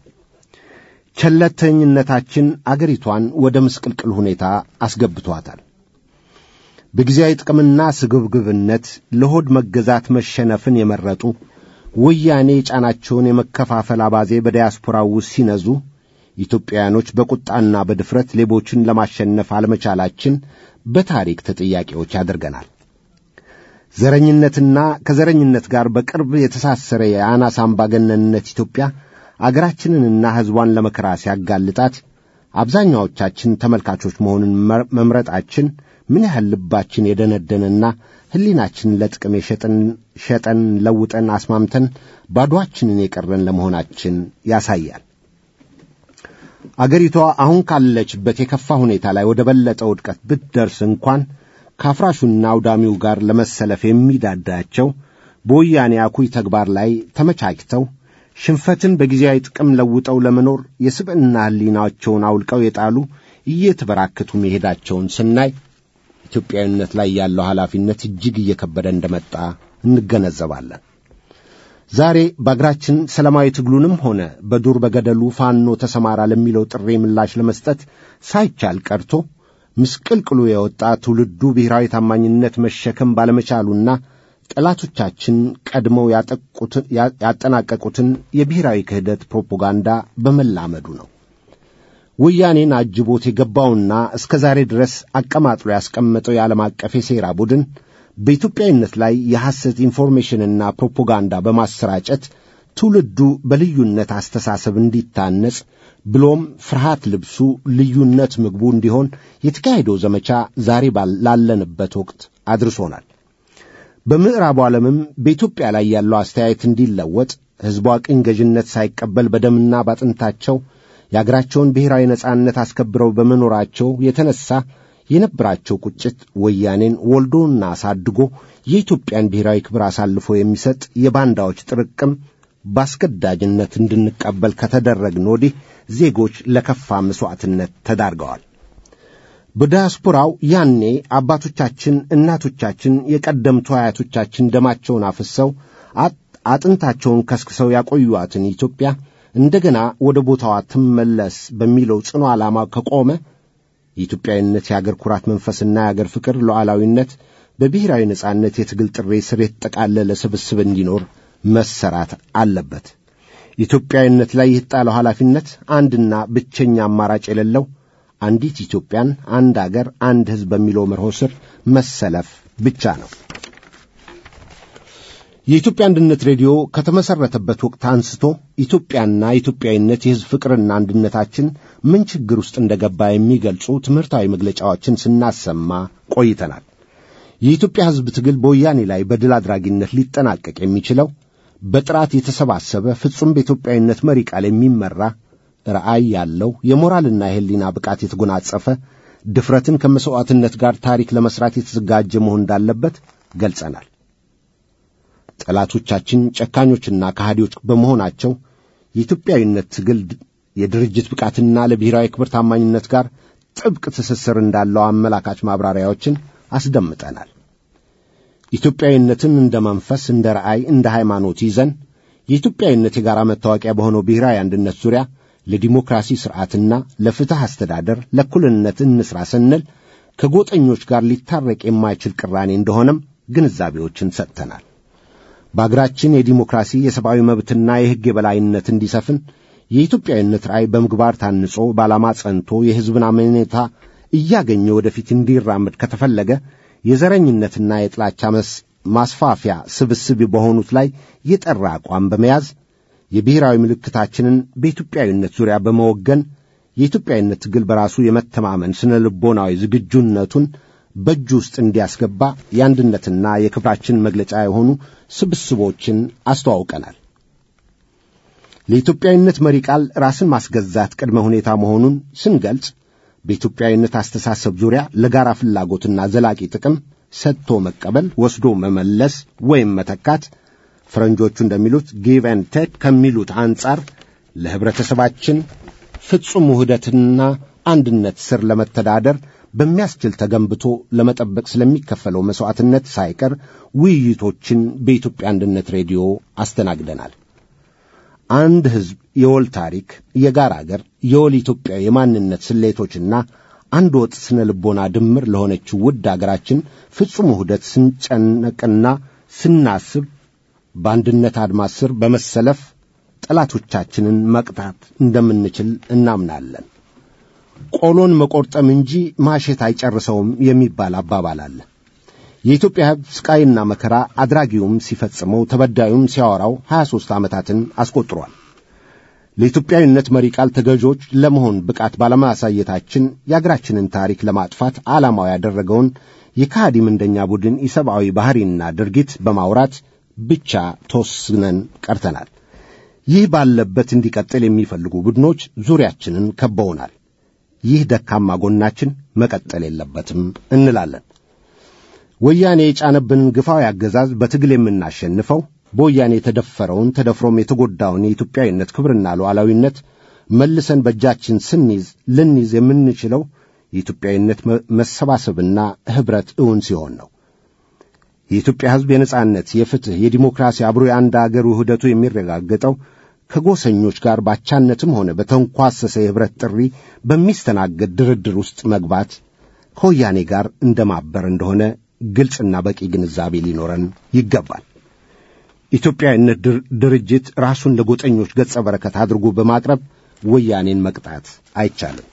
ቸለተኝነታችን አገሪቷን ወደ ምስቅልቅል ሁኔታ አስገብቷታል። በጊዜያዊ ጥቅምና ስግብግብነት ለሆድ መገዛት መሸነፍን የመረጡ ወያኔ የጫናቸውን የመከፋፈል አባዜ በዲያስፖራው ውስጥ ሲነዙ ኢትዮጵያውያኖች በቁጣና በድፍረት ሌቦችን ለማሸነፍ አለመቻላችን በታሪክ ተጠያቂዎች ያደርገናል። ዘረኝነትና ከዘረኝነት ጋር በቅርብ የተሳሰረ የአናሳ አምባገነንነት ኢትዮጵያ አገራችንንና ሕዝቧን ለመከራ ሲያጋልጣት አብዛኛዎቻችን ተመልካቾች መሆኑን መምረጣችን ምን ያህል ልባችን የደነደነና ሕሊናችንን ለጥቅም የሸጠን ሸጠን ለውጠን አስማምተን ባዶአችንን የቀረን ለመሆናችን ያሳያል። አገሪቷ አሁን ካለችበት የከፋ ሁኔታ ላይ ወደ በለጠ ውድቀት ብትደርስ እንኳን ከአፍራሹና አውዳሚው ጋር ለመሰለፍ የሚዳዳቸው በወያኔ አኩይ ተግባር ላይ ተመቻችተው ሽንፈትን በጊዜያዊ ጥቅም ለውጠው ለመኖር የስብዕና ሕሊናቸውን አውልቀው የጣሉ እየተበራከቱ መሄዳቸውን ስናይ ኢትዮጵያዊነት ላይ ያለው ኃላፊነት እጅግ እየከበደ እንደመጣ እንገነዘባለን። ዛሬ በአገራችን ሰላማዊ ትግሉንም ሆነ በዱር በገደሉ ፋኖ ተሰማራ ለሚለው ጥሪ ምላሽ ለመስጠት ሳይቻል ቀርቶ ምስቅልቅሉ የወጣ ትውልዱ ብሔራዊ ታማኝነት መሸከም ባለመቻሉና ጠላቶቻችን ቀድመው ያጠናቀቁትን የብሔራዊ ክህደት ፕሮፓጋንዳ በመላመዱ ነው። ወያኔን አጅቦት የገባውና እስከ ዛሬ ድረስ አቀማጥሎ ያስቀመጠው የዓለም አቀፍ የሴራ ቡድን በኢትዮጵያዊነት ላይ የሐሰት ኢንፎርሜሽንና ፕሮፓጋንዳ በማሰራጨት ትውልዱ በልዩነት አስተሳሰብ እንዲታነጽ ብሎም ፍርሃት ልብሱ ልዩነት ምግቡ እንዲሆን የተካሄደው ዘመቻ ዛሬ ላለንበት ወቅት አድርሶናል። በምዕራቡ ዓለምም በኢትዮጵያ ላይ ያለው አስተያየት እንዲለወጥ ሕዝቧ ቅኝ ገዥነት ሳይቀበል በደምና ባጥንታቸው የአገራቸውን ብሔራዊ ነጻነት አስከብረው በመኖራቸው የተነሳ የነበራቸው ቁጭት ወያኔን ወልዶና አሳድጎ የኢትዮጵያን ብሔራዊ ክብር አሳልፎ የሚሰጥ የባንዳዎች ጥርቅም በአስገዳጅነት እንድንቀበል ከተደረግን ወዲህ ዜጎች ለከፋ መሥዋዕትነት ተዳርገዋል። በዲያስፖራው ያኔ አባቶቻችን፣ እናቶቻችን፣ የቀደምቱ አያቶቻችን ደማቸውን አፍሰው አጥንታቸውን ከስክሰው ያቆዩዋትን ኢትዮጵያ እንደገና ወደ ቦታዋ ትመለስ በሚለው ጽኑ ዓላማ ከቆመ የኢትዮጵያዊነት የአገር ኩራት መንፈስና የአገር ፍቅር ሉዓላዊነት በብሔራዊ ነጻነት የትግል ጥሪ ስር የተጠቃለለ ስብስብ እንዲኖር መሰራት አለበት። ኢትዮጵያዊነት ላይ የተጣለው ኃላፊነት አንድና ብቸኛ አማራጭ የሌለው አንዲት ኢትዮጵያን፣ አንድ አገር፣ አንድ ሕዝብ በሚለው መርሆ ስር መሰለፍ ብቻ ነው። የኢትዮጵያ አንድነት ሬዲዮ ከተመሠረተበት ወቅት አንስቶ ኢትዮጵያና ኢትዮጵያዊነት የሕዝብ ፍቅርና አንድነታችን ምን ችግር ውስጥ እንደገባ የሚገልጹ ትምህርታዊ መግለጫዎችን ስናሰማ ቆይተናል። የኢትዮጵያ ሕዝብ ትግል በወያኔ ላይ በድል አድራጊነት ሊጠናቀቅ የሚችለው በጥራት የተሰባሰበ ፍጹም በኢትዮጵያዊነት መሪ ቃል የሚመራ ራዕይ ያለው የሞራልና የሕሊና ብቃት የተጎናጸፈ ድፍረትን ከመሥዋዕትነት ጋር ታሪክ ለመሥራት የተዘጋጀ መሆን እንዳለበት ገልጸናል። ጠላቶቻችን ጨካኞችና ከሃዲዎች በመሆናቸው የኢትዮጵያዊነት ትግል የድርጅት ብቃትና ለብሔራዊ ክብር ታማኝነት ጋር ጥብቅ ትስስር እንዳለው አመላካች ማብራሪያዎችን አስደምጠናል። ኢትዮጵያዊነትን እንደ መንፈስ፣ እንደ ራእይ፣ እንደ ሃይማኖት ይዘን የኢትዮጵያዊነት የጋራ መታወቂያ በሆነው ብሔራዊ አንድነት ዙሪያ ለዲሞክራሲ ሥርዓትና ለፍትሕ አስተዳደር ለእኩልነት እንስራ ስንል ከጎጠኞች ጋር ሊታረቅ የማይችል ቅራኔ እንደሆነም ግንዛቤዎችን ሰጥተናል። በአገራችን የዲሞክራሲ የሰብአዊ መብትና የሕግ የበላይነት እንዲሰፍን የኢትዮጵያዊነት ራዕይ በምግባር ታንጾ በዓላማ ጸንቶ የሕዝብን አመኔታ እያገኘ ወደፊት እንዲራመድ ከተፈለገ የዘረኝነትና የጥላቻ ማስፋፊያ ስብስብ በሆኑት ላይ የጠራ አቋም በመያዝ የብሔራዊ ምልክታችንን በኢትዮጵያዊነት ዙሪያ በመወገን የኢትዮጵያዊነት ትግል በራሱ የመተማመን ስነ ልቦናዊ ዝግጁነቱን በእጁ ውስጥ እንዲያስገባ የአንድነትና የክብራችን መግለጫ የሆኑ ስብስቦችን አስተዋውቀናል። ለኢትዮጵያዊነት መሪ ቃል ራስን ማስገዛት ቅድመ ሁኔታ መሆኑን ስንገልጽ በኢትዮጵያዊነት አስተሳሰብ ዙሪያ ለጋራ ፍላጎትና ዘላቂ ጥቅም ሰጥቶ መቀበል፣ ወስዶ መመለስ ወይም መተካት ፈረንጆቹ እንደሚሉት ጊቭ ኤንድ ቴክ ከሚሉት አንጻር ለኅብረተሰባችን ፍጹም ውህደትና አንድነት ስር ለመተዳደር በሚያስችል ተገንብቶ ለመጠበቅ ስለሚከፈለው መሥዋዕትነት ሳይቀር ውይይቶችን በኢትዮጵያ አንድነት ሬዲዮ አስተናግደናል። አንድ ሕዝብ የወል ታሪክ፣ የጋራ አገር፣ የወል ኢትዮጵያ የማንነት ስሌቶችና አንድ ወጥ ስነ ልቦና ድምር ለሆነችው ውድ አገራችን ፍጹም ውህደት ስንጨነቅና ስናስብ በአንድነት አድማስ ስር በመሰለፍ ጠላቶቻችንን መቅጣት እንደምንችል እናምናለን። ቆሎን መቆርጠም እንጂ ማሸት አይጨርሰውም የሚባል አባባል አለ። የኢትዮጵያ ሕዝብ ስቃይና መከራ አድራጊውም ሲፈጽመው ተበዳዩም ሲያወራው ሀያ ሦስት ዓመታትን አስቆጥሯል። ለኢትዮጵያዊነት መሪ ቃል ተገዦች ለመሆን ብቃት ባለማሳየታችን የአገራችንን ታሪክ ለማጥፋት ዓላማው ያደረገውን የካሃዲ ምንደኛ ቡድን ኢሰብአዊ ባሕሪና ድርጊት በማውራት ብቻ ተወስነን ቀርተናል። ይህ ባለበት እንዲቀጥል የሚፈልጉ ቡድኖች ዙሪያችንን ከበውናል። ይህ ደካማ ጎናችን መቀጠል የለበትም እንላለን። ወያኔ የጫነብንን ግፋዊ አገዛዝ በትግል የምናሸንፈው በወያኔ የተደፈረውን ተደፍሮም የተጎዳውን የኢትዮጵያዊነት ክብርና ሉዓላዊነት መልሰን በእጃችን ስንይዝ ልንይዝ የምንችለው የኢትዮጵያዊነት መሰባሰብና ኅብረት እውን ሲሆን ነው። የኢትዮጵያ ሕዝብ የነጻነት፣ የፍትሕ፣ የዲሞክራሲ አብሮ የአንድ አገር ውህደቱ የሚረጋገጠው ከጎሰኞች ጋር ባቻነትም ሆነ በተንኳሰሰ የኅብረት ጥሪ በሚስተናገድ ድርድር ውስጥ መግባት ከወያኔ ጋር እንደ ማበር እንደሆነ ግልጽና በቂ ግንዛቤ ሊኖረን ይገባል። ኢትዮጵያዊነት ድርጅት ራሱን ለጎጠኞች ገጸ በረከት አድርጎ በማቅረብ ወያኔን መቅጣት አይቻልም።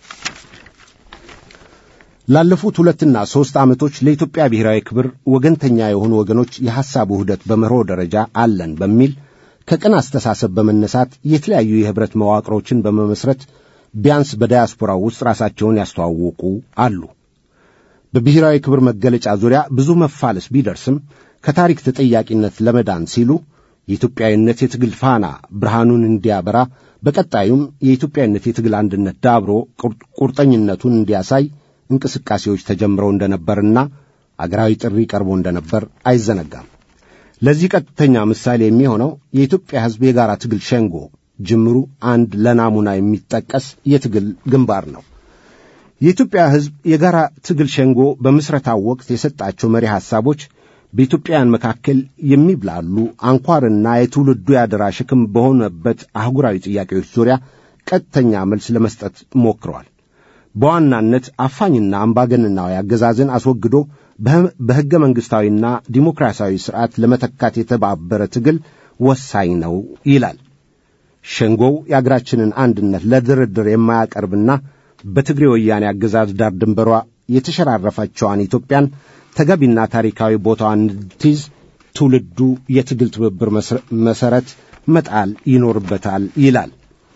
ላለፉት ሁለትና ሦስት ዓመቶች ለኢትዮጵያ ብሔራዊ ክብር ወገንተኛ የሆኑ ወገኖች የሐሳብ ውህደት በመርሆ ደረጃ አለን በሚል ከቅን አስተሳሰብ በመነሳት የተለያዩ የኅብረት መዋቅሮችን በመመስረት ቢያንስ በዳያስፖራው ውስጥ ራሳቸውን ያስተዋወቁ አሉ። በብሔራዊ ክብር መገለጫ ዙሪያ ብዙ መፋለስ ቢደርስም ከታሪክ ተጠያቂነት ለመዳን ሲሉ የኢትዮጵያዊነት የትግል ፋና ብርሃኑን እንዲያበራ በቀጣዩም የኢትዮጵያዊነት የትግል አንድነት ዳብሮ ቁርጠኝነቱን እንዲያሳይ እንቅስቃሴዎች ተጀምረው እንደነበርና አገራዊ ጥሪ ቀርቦ እንደነበር አይዘነጋም። ለዚህ ቀጥተኛ ምሳሌ የሚሆነው የኢትዮጵያ ሕዝብ የጋራ ትግል ሸንጎ ጅምሩ አንድ ለናሙና የሚጠቀስ የትግል ግንባር ነው። የኢትዮጵያ ሕዝብ የጋራ ትግል ሸንጎ በምስረታው ወቅት የሰጣቸው መሪ ሐሳቦች በኢትዮጵያውያን መካከል የሚብላሉ አንኳርና የትውልዱ ያደራ ሸክም በሆነበት አህጉራዊ ጥያቄዎች ዙሪያ ቀጥተኛ መልስ ለመስጠት ሞክረዋል። በዋናነት አፋኝና አምባገነናዊ አገዛዝን አስወግዶ በሕገ መንግሥታዊና ዲሞክራሲያዊ ሥርዓት ለመተካት የተባበረ ትግል ወሳኝ ነው ይላል። ሸንጎው የአገራችንን አንድነት ለድርድር የማያቀርብና በትግሬ ወያኔ አገዛዝ ዳር ድንበሯ የተሸራረፈችዋን ኢትዮጵያን ተገቢና ታሪካዊ ቦታዋን እንድትይዝ ትውልዱ የትግል ትብብር መሠረት መጣል ይኖርበታል ይላል።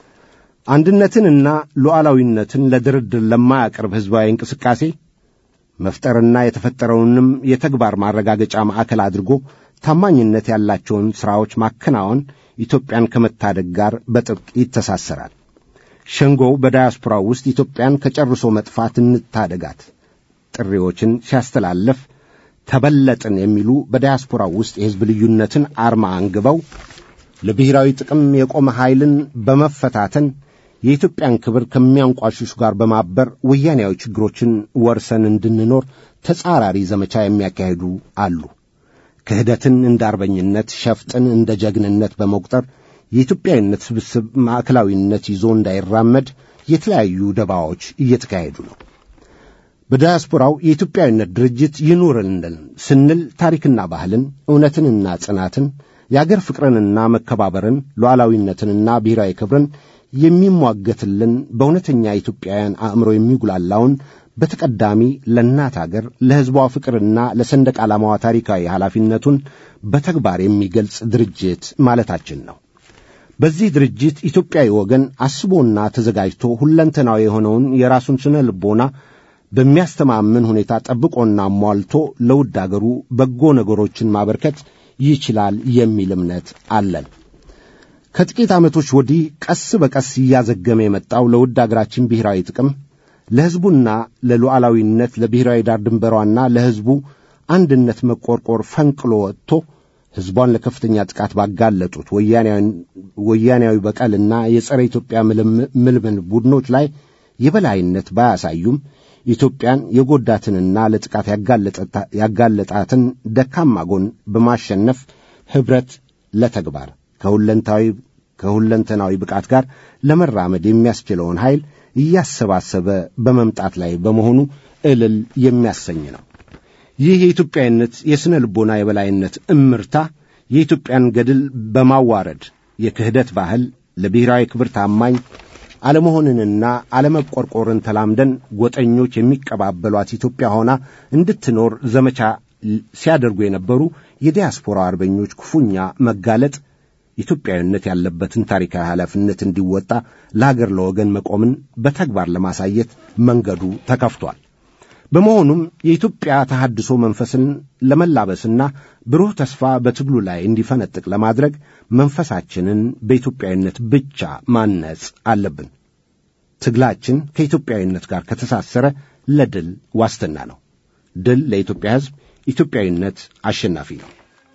አንድነትንና ሉዓላዊነትን ለድርድር ለማያቀርብ ሕዝባዊ እንቅስቃሴ መፍጠርና የተፈጠረውንም የተግባር ማረጋገጫ ማዕከል አድርጎ ታማኝነት ያላቸውን ሥራዎች ማከናወን ኢትዮጵያን ከመታደግ ጋር በጥብቅ ይተሳሰራል። ሸንጎው በዳያስፖራው ውስጥ ኢትዮጵያን ከጨርሶ መጥፋት እንታደጋት ጥሪዎችን ሲያስተላለፍ ተበለጥን የሚሉ በዳያስፖራው ውስጥ የሕዝብ ልዩነትን አርማ አንግበው ለብሔራዊ ጥቅም የቆመ ኃይልን በመፈታተን የኢትዮጵያን ክብር ከሚያንቋሽሹ ጋር በማበር ወያኔያዊ ችግሮችን ወርሰን እንድንኖር ተጻራሪ ዘመቻ የሚያካሂዱ አሉ። ክህደትን እንደ አርበኝነት፣ ሸፍጥን እንደ ጀግንነት በመቁጠር የኢትዮጵያዊነት ስብስብ ማዕከላዊነት ይዞ እንዳይራመድ የተለያዩ ደባዎች እየተካሄዱ ነው። በዲያስፖራው የኢትዮጵያዊነት ድርጅት ይኑርልን ስንል ታሪክና ባህልን፣ እውነትንና ጽናትን፣ የአገር ፍቅርንና መከባበርን፣ ሉዓላዊነትንና ብሔራዊ ክብርን የሚሟገትልን በእውነተኛ ኢትዮጵያውያን አእምሮ የሚጉላላውን በተቀዳሚ ለእናት አገር ለሕዝቧ ፍቅርና ለሰንደቅ ዓላማዋ ታሪካዊ ኃላፊነቱን በተግባር የሚገልጽ ድርጅት ማለታችን ነው። በዚህ ድርጅት ኢትዮጵያዊ ወገን አስቦና ተዘጋጅቶ ሁለንተናዊ የሆነውን የራሱን ስነ ልቦና በሚያስተማምን ሁኔታ ጠብቆና ሟልቶ ለውድ አገሩ በጎ ነገሮችን ማበርከት ይችላል የሚል እምነት አለን። ከጥቂት ዓመቶች ወዲህ ቀስ በቀስ እያዘገመ የመጣው ለውድ አገራችን ብሔራዊ ጥቅም ለሕዝቡና ለሉዓላዊነት ለብሔራዊ ዳር ድንበሯና ለሕዝቡ አንድነት መቆርቆር ፈንቅሎ ወጥቶ ሕዝቧን ለከፍተኛ ጥቃት ባጋለጡት ወያኔያዊ በቀልና የጸረ ኢትዮጵያ ምልምል ቡድኖች ላይ የበላይነት ባያሳዩም ኢትዮጵያን የጎዳትንና ለጥቃት ያጋለጣትን ደካማ ጎን በማሸነፍ ኅብረት ለተግባር ከሁለንተናዊ ብቃት ጋር ለመራመድ የሚያስችለውን ኃይል እያሰባሰበ በመምጣት ላይ በመሆኑ እልል የሚያሰኝ ነው። ይህ የኢትዮጵያዊነት የሥነ ልቦና የበላይነት እምርታ የኢትዮጵያን ገድል በማዋረድ የክህደት ባህል ለብሔራዊ ክብር ታማኝ አለመሆንንና አለመቆርቆርን ተላምደን ጎጠኞች የሚቀባበሏት ኢትዮጵያ ሆና እንድትኖር ዘመቻ ሲያደርጉ የነበሩ የዲያስፖራ አርበኞች ክፉኛ መጋለጥ ኢትዮጵያዊነት ያለበትን ታሪካዊ ኃላፊነት እንዲወጣ ለአገር ለወገን መቆምን በተግባር ለማሳየት መንገዱ ተከፍቷል። በመሆኑም የኢትዮጵያ ተሐድሶ መንፈስን ለመላበስና ብሩህ ተስፋ በትግሉ ላይ እንዲፈነጥቅ ለማድረግ መንፈሳችንን በኢትዮጵያዊነት ብቻ ማነጽ አለብን። ትግላችን ከኢትዮጵያዊነት ጋር ከተሳሰረ ለድል ዋስትና ነው። ድል ለኢትዮጵያ ሕዝብ፣ ኢትዮጵያዊነት አሸናፊ ነው።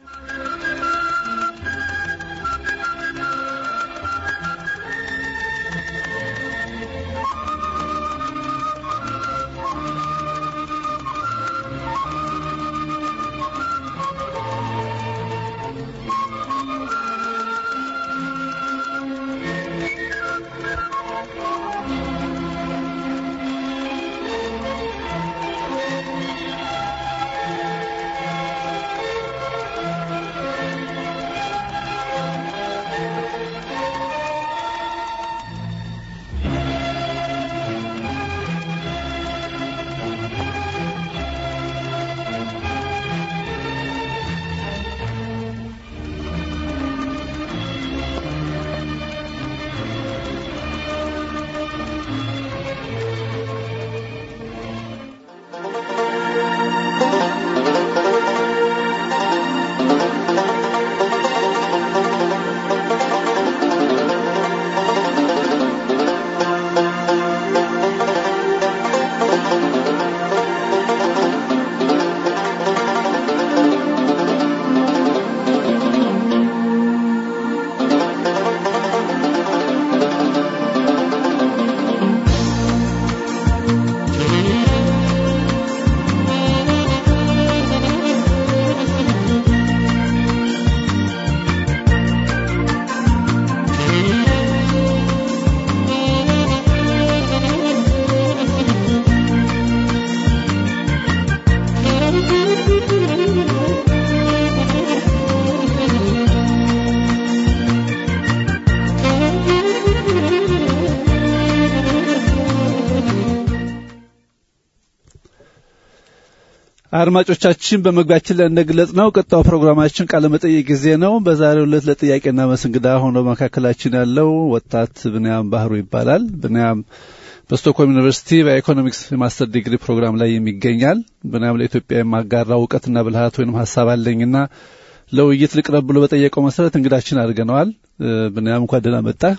አድማጮቻችን በመግቢያችን ላይ እንደገለጽ ነው ቀጣው ፕሮግራማችን ቃለ መጠይቅ ጊዜ ነው። በዛሬው ዕለት ለጥያቄና መልስ እንግዳ ሆኖ መካከላችን ያለው ወጣት ብንያም ባህሩ ይባላል። ብንያም በስቶክሆልም ዩኒቨርሲቲ በኢኮኖሚክስ የማስተር ዲግሪ ፕሮግራም ላይ የሚገኛል። ብንያም ለኢትዮጵያ የማጋራ እውቀትና ብልሃት ወይም ሀሳብ አለኝና ለውይይት ልቅረብ ብሎ በጠየቀው መሰረት እንግዳችን አድርገነዋል። ብንያም እንኳን ደህና መጣህ።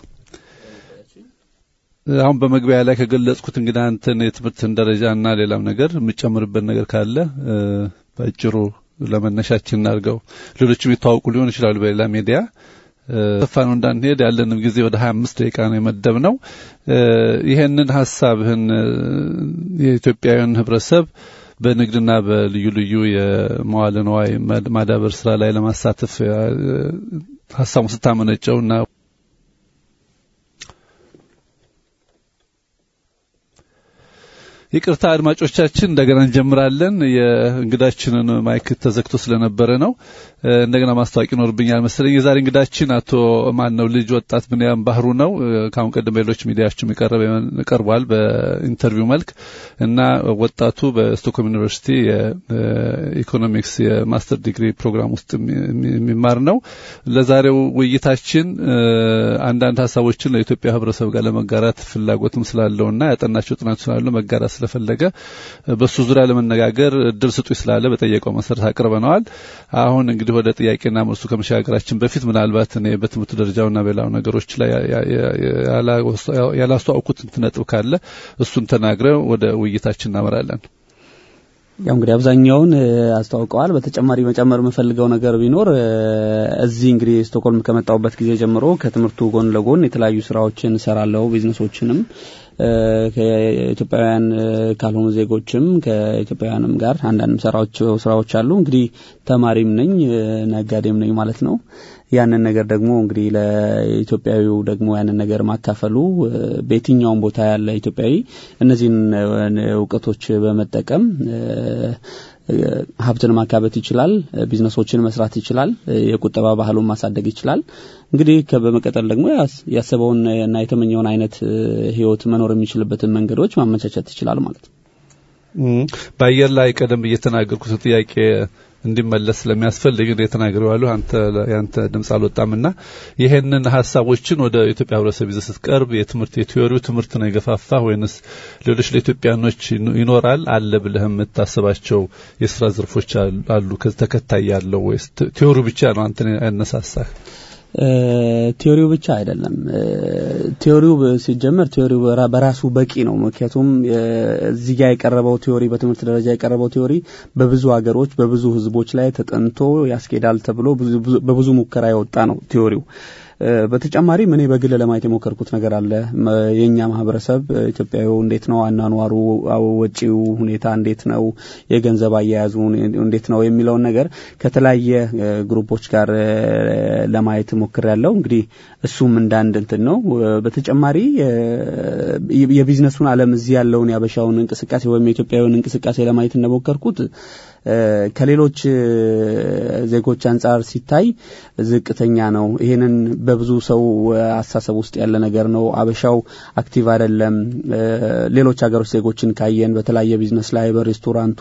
አሁን በመግቢያ ላይ ከገለጽኩት እንግዲህ አንተን የትምህርትን ደረጃና ሌላም ነገር የምጨምርበት ነገር ካለ በአጭሩ ለመነሻችን እናድርገው። ሌሎችም የተዋውቁ ሊሆን ይችላሉ በሌላ ሚዲያ ሰፋ ነው እንዳንሄድ ያለንም ጊዜ ወደ ሀያ አምስት ደቂቃ ነው የመደብ ነው። ይሄንን ሀሳብህን የኢትዮጵያውያን ህብረተሰብ በንግድና በልዩ ልዩ የመዋለ ንዋይ ማዳበር ስራ ላይ ለማሳተፍ ሀሳቡን ስታመነጨውና ይቅርታ አድማጮቻችን፣ እንደገና እንጀምራለን። የእንግዳችንን ማይክ ተዘግቶ ስለነበረ ነው። እንደገና ማስታወቅ ይኖርብኛል መሰለኝ። የዛሬ እንግዳችን አቶ ማን ነው ልጅ ወጣት ብንያም ባህሩ ነው። ከአሁን ቀደም በሌሎች ሚዲያዎችም ቀርቧል በኢንተርቪው መልክ እና ወጣቱ በስቶክሆልም ዩኒቨርሲቲ የኢኮኖሚክስ የማስተር ዲግሪ ፕሮግራም ውስጥ የሚማር ነው። ለዛሬው ውይይታችን አንዳንድ ሀሳቦችን ለኢትዮጵያ ሕብረተሰብ ጋር ለመጋራት ፍላጎትም ስላለውና ያጠናቸው ጥናት ስላሉ መጋራት ስለፈለገ በሱ ዙሪያ ለመነጋገር እድል ስጡኝ ስላለ በጠየቀው መሰረት አቅርበነዋል። አሁን እንግዲህ ወደ ጥያቄና መልሱ ከመሸጋገራችን በፊት ምናልባት እኔ በትምህርት ደረጃውና በሌላው ነገሮች ላይ ያላስተዋውኩት ነጥብ ካለ እሱን ተናግረው ወደ ውይይታችን እናመራለን። ያው እንግዲህ አብዛኛውን አስተዋውቀዋል። በተጨማሪ መጨመር የምፈልገው ነገር ቢኖር እዚህ እንግዲህ ስቶክሆልም ከመጣሁበት ጊዜ ጀምሮ ከትምህርቱ ጎን ለጎን የተለያዩ ስራዎችን እሰራለሁ። ቢዝነሶችንም ከኢትዮጵያውያን ካልሆኑ ዜጎችም ከኢትዮጵያውያንም ጋር አንዳንድ ሰራቸው ስራዎች አሉ። እንግዲህ ተማሪም ነኝ ነጋዴም ነኝ ማለት ነው። ያንን ነገር ደግሞ እንግዲህ ለኢትዮጵያዊው ደግሞ ያንን ነገር ማካፈሉ በየትኛውም ቦታ ያለ ኢትዮጵያዊ እነዚህን እውቀቶች በመጠቀም ሀብትን ማካበት ይችላል። ቢዝነሶችን መስራት ይችላል። የቁጠባ ባህሉን ማሳደግ ይችላል። እንግዲህ በመቀጠል ደግሞ ያሰበውን እና የተመኘውን አይነት ህይወት መኖር የሚችልበትን መንገዶች ማመቻቸት ይችላል ማለት ነው። በአየር ላይ ቀደም ብዬ የተናገርኩት ጥያቄ እንዲመለስ ስለሚያስፈልግ እንደ ተናግሬዋለሁ። አንተ ያንተ ድምጽ አልወጣምና ይሄንን ሀሳቦችን ወደ ኢትዮጵያ ህብረተሰብ ይዘህ ስትቀርብ የትምህርት የቲዮሪው ትምህርት ነው የገፋፋ ወይንስ ሌሎች ለኢትዮጵያኖች ይኖራል አለ ብለህ የምታስባቸው የስራ ዘርፎች አሉ ተከታይ ያለው ወይስ ቲዮሪው ብቻ ነው አንተ ያነሳሳህ? ቲዮሪው ብቻ አይደለም። ቲዮሪው ሲጀመር ቲዮሪው በራሱ በቂ ነው። ምክንያቱም እዚህ ጋር የቀረበው ቲዮሪ በትምህርት ደረጃ የቀረበው ቲዮሪ በብዙ ሀገሮች በብዙ ህዝቦች ላይ ተጠንቶ ያስኬዳል ተብሎ በብዙ ሙከራ የወጣ ነው ቲዮሪው። በተጨማሪም እኔ በግል ለማየት የሞከርኩት ነገር አለ። የእኛ ማህበረሰብ ኢትዮጵያዊ እንዴት ነው አኗኗሩ፣ ወጪው ሁኔታ እንዴት ነው፣ የገንዘብ አያያዙ እንዴት ነው የሚለውን ነገር ከተለያየ ግሩፖች ጋር ለማየት ሞክር ያለው እንግዲህ እሱም እንዳንድ እንትን ነው። በተጨማሪ የቢዝነሱን ዓለም እዚህ ያለውን ያበሻውን እንቅስቃሴ ወይም የኢትዮጵያዊውን እንቅስቃሴ ለማየት እንደሞከርኩት ከሌሎች ዜጎች አንጻር ሲታይ ዝቅተኛ ነው። ይሄንን በብዙ ሰው አስተሳሰብ ውስጥ ያለ ነገር ነው። አበሻው አክቲቭ አይደለም። ሌሎች ሀገሮች ዜጎችን ካየን በተለያየ ቢዝነስ ላይ በሬስቶራንቱ፣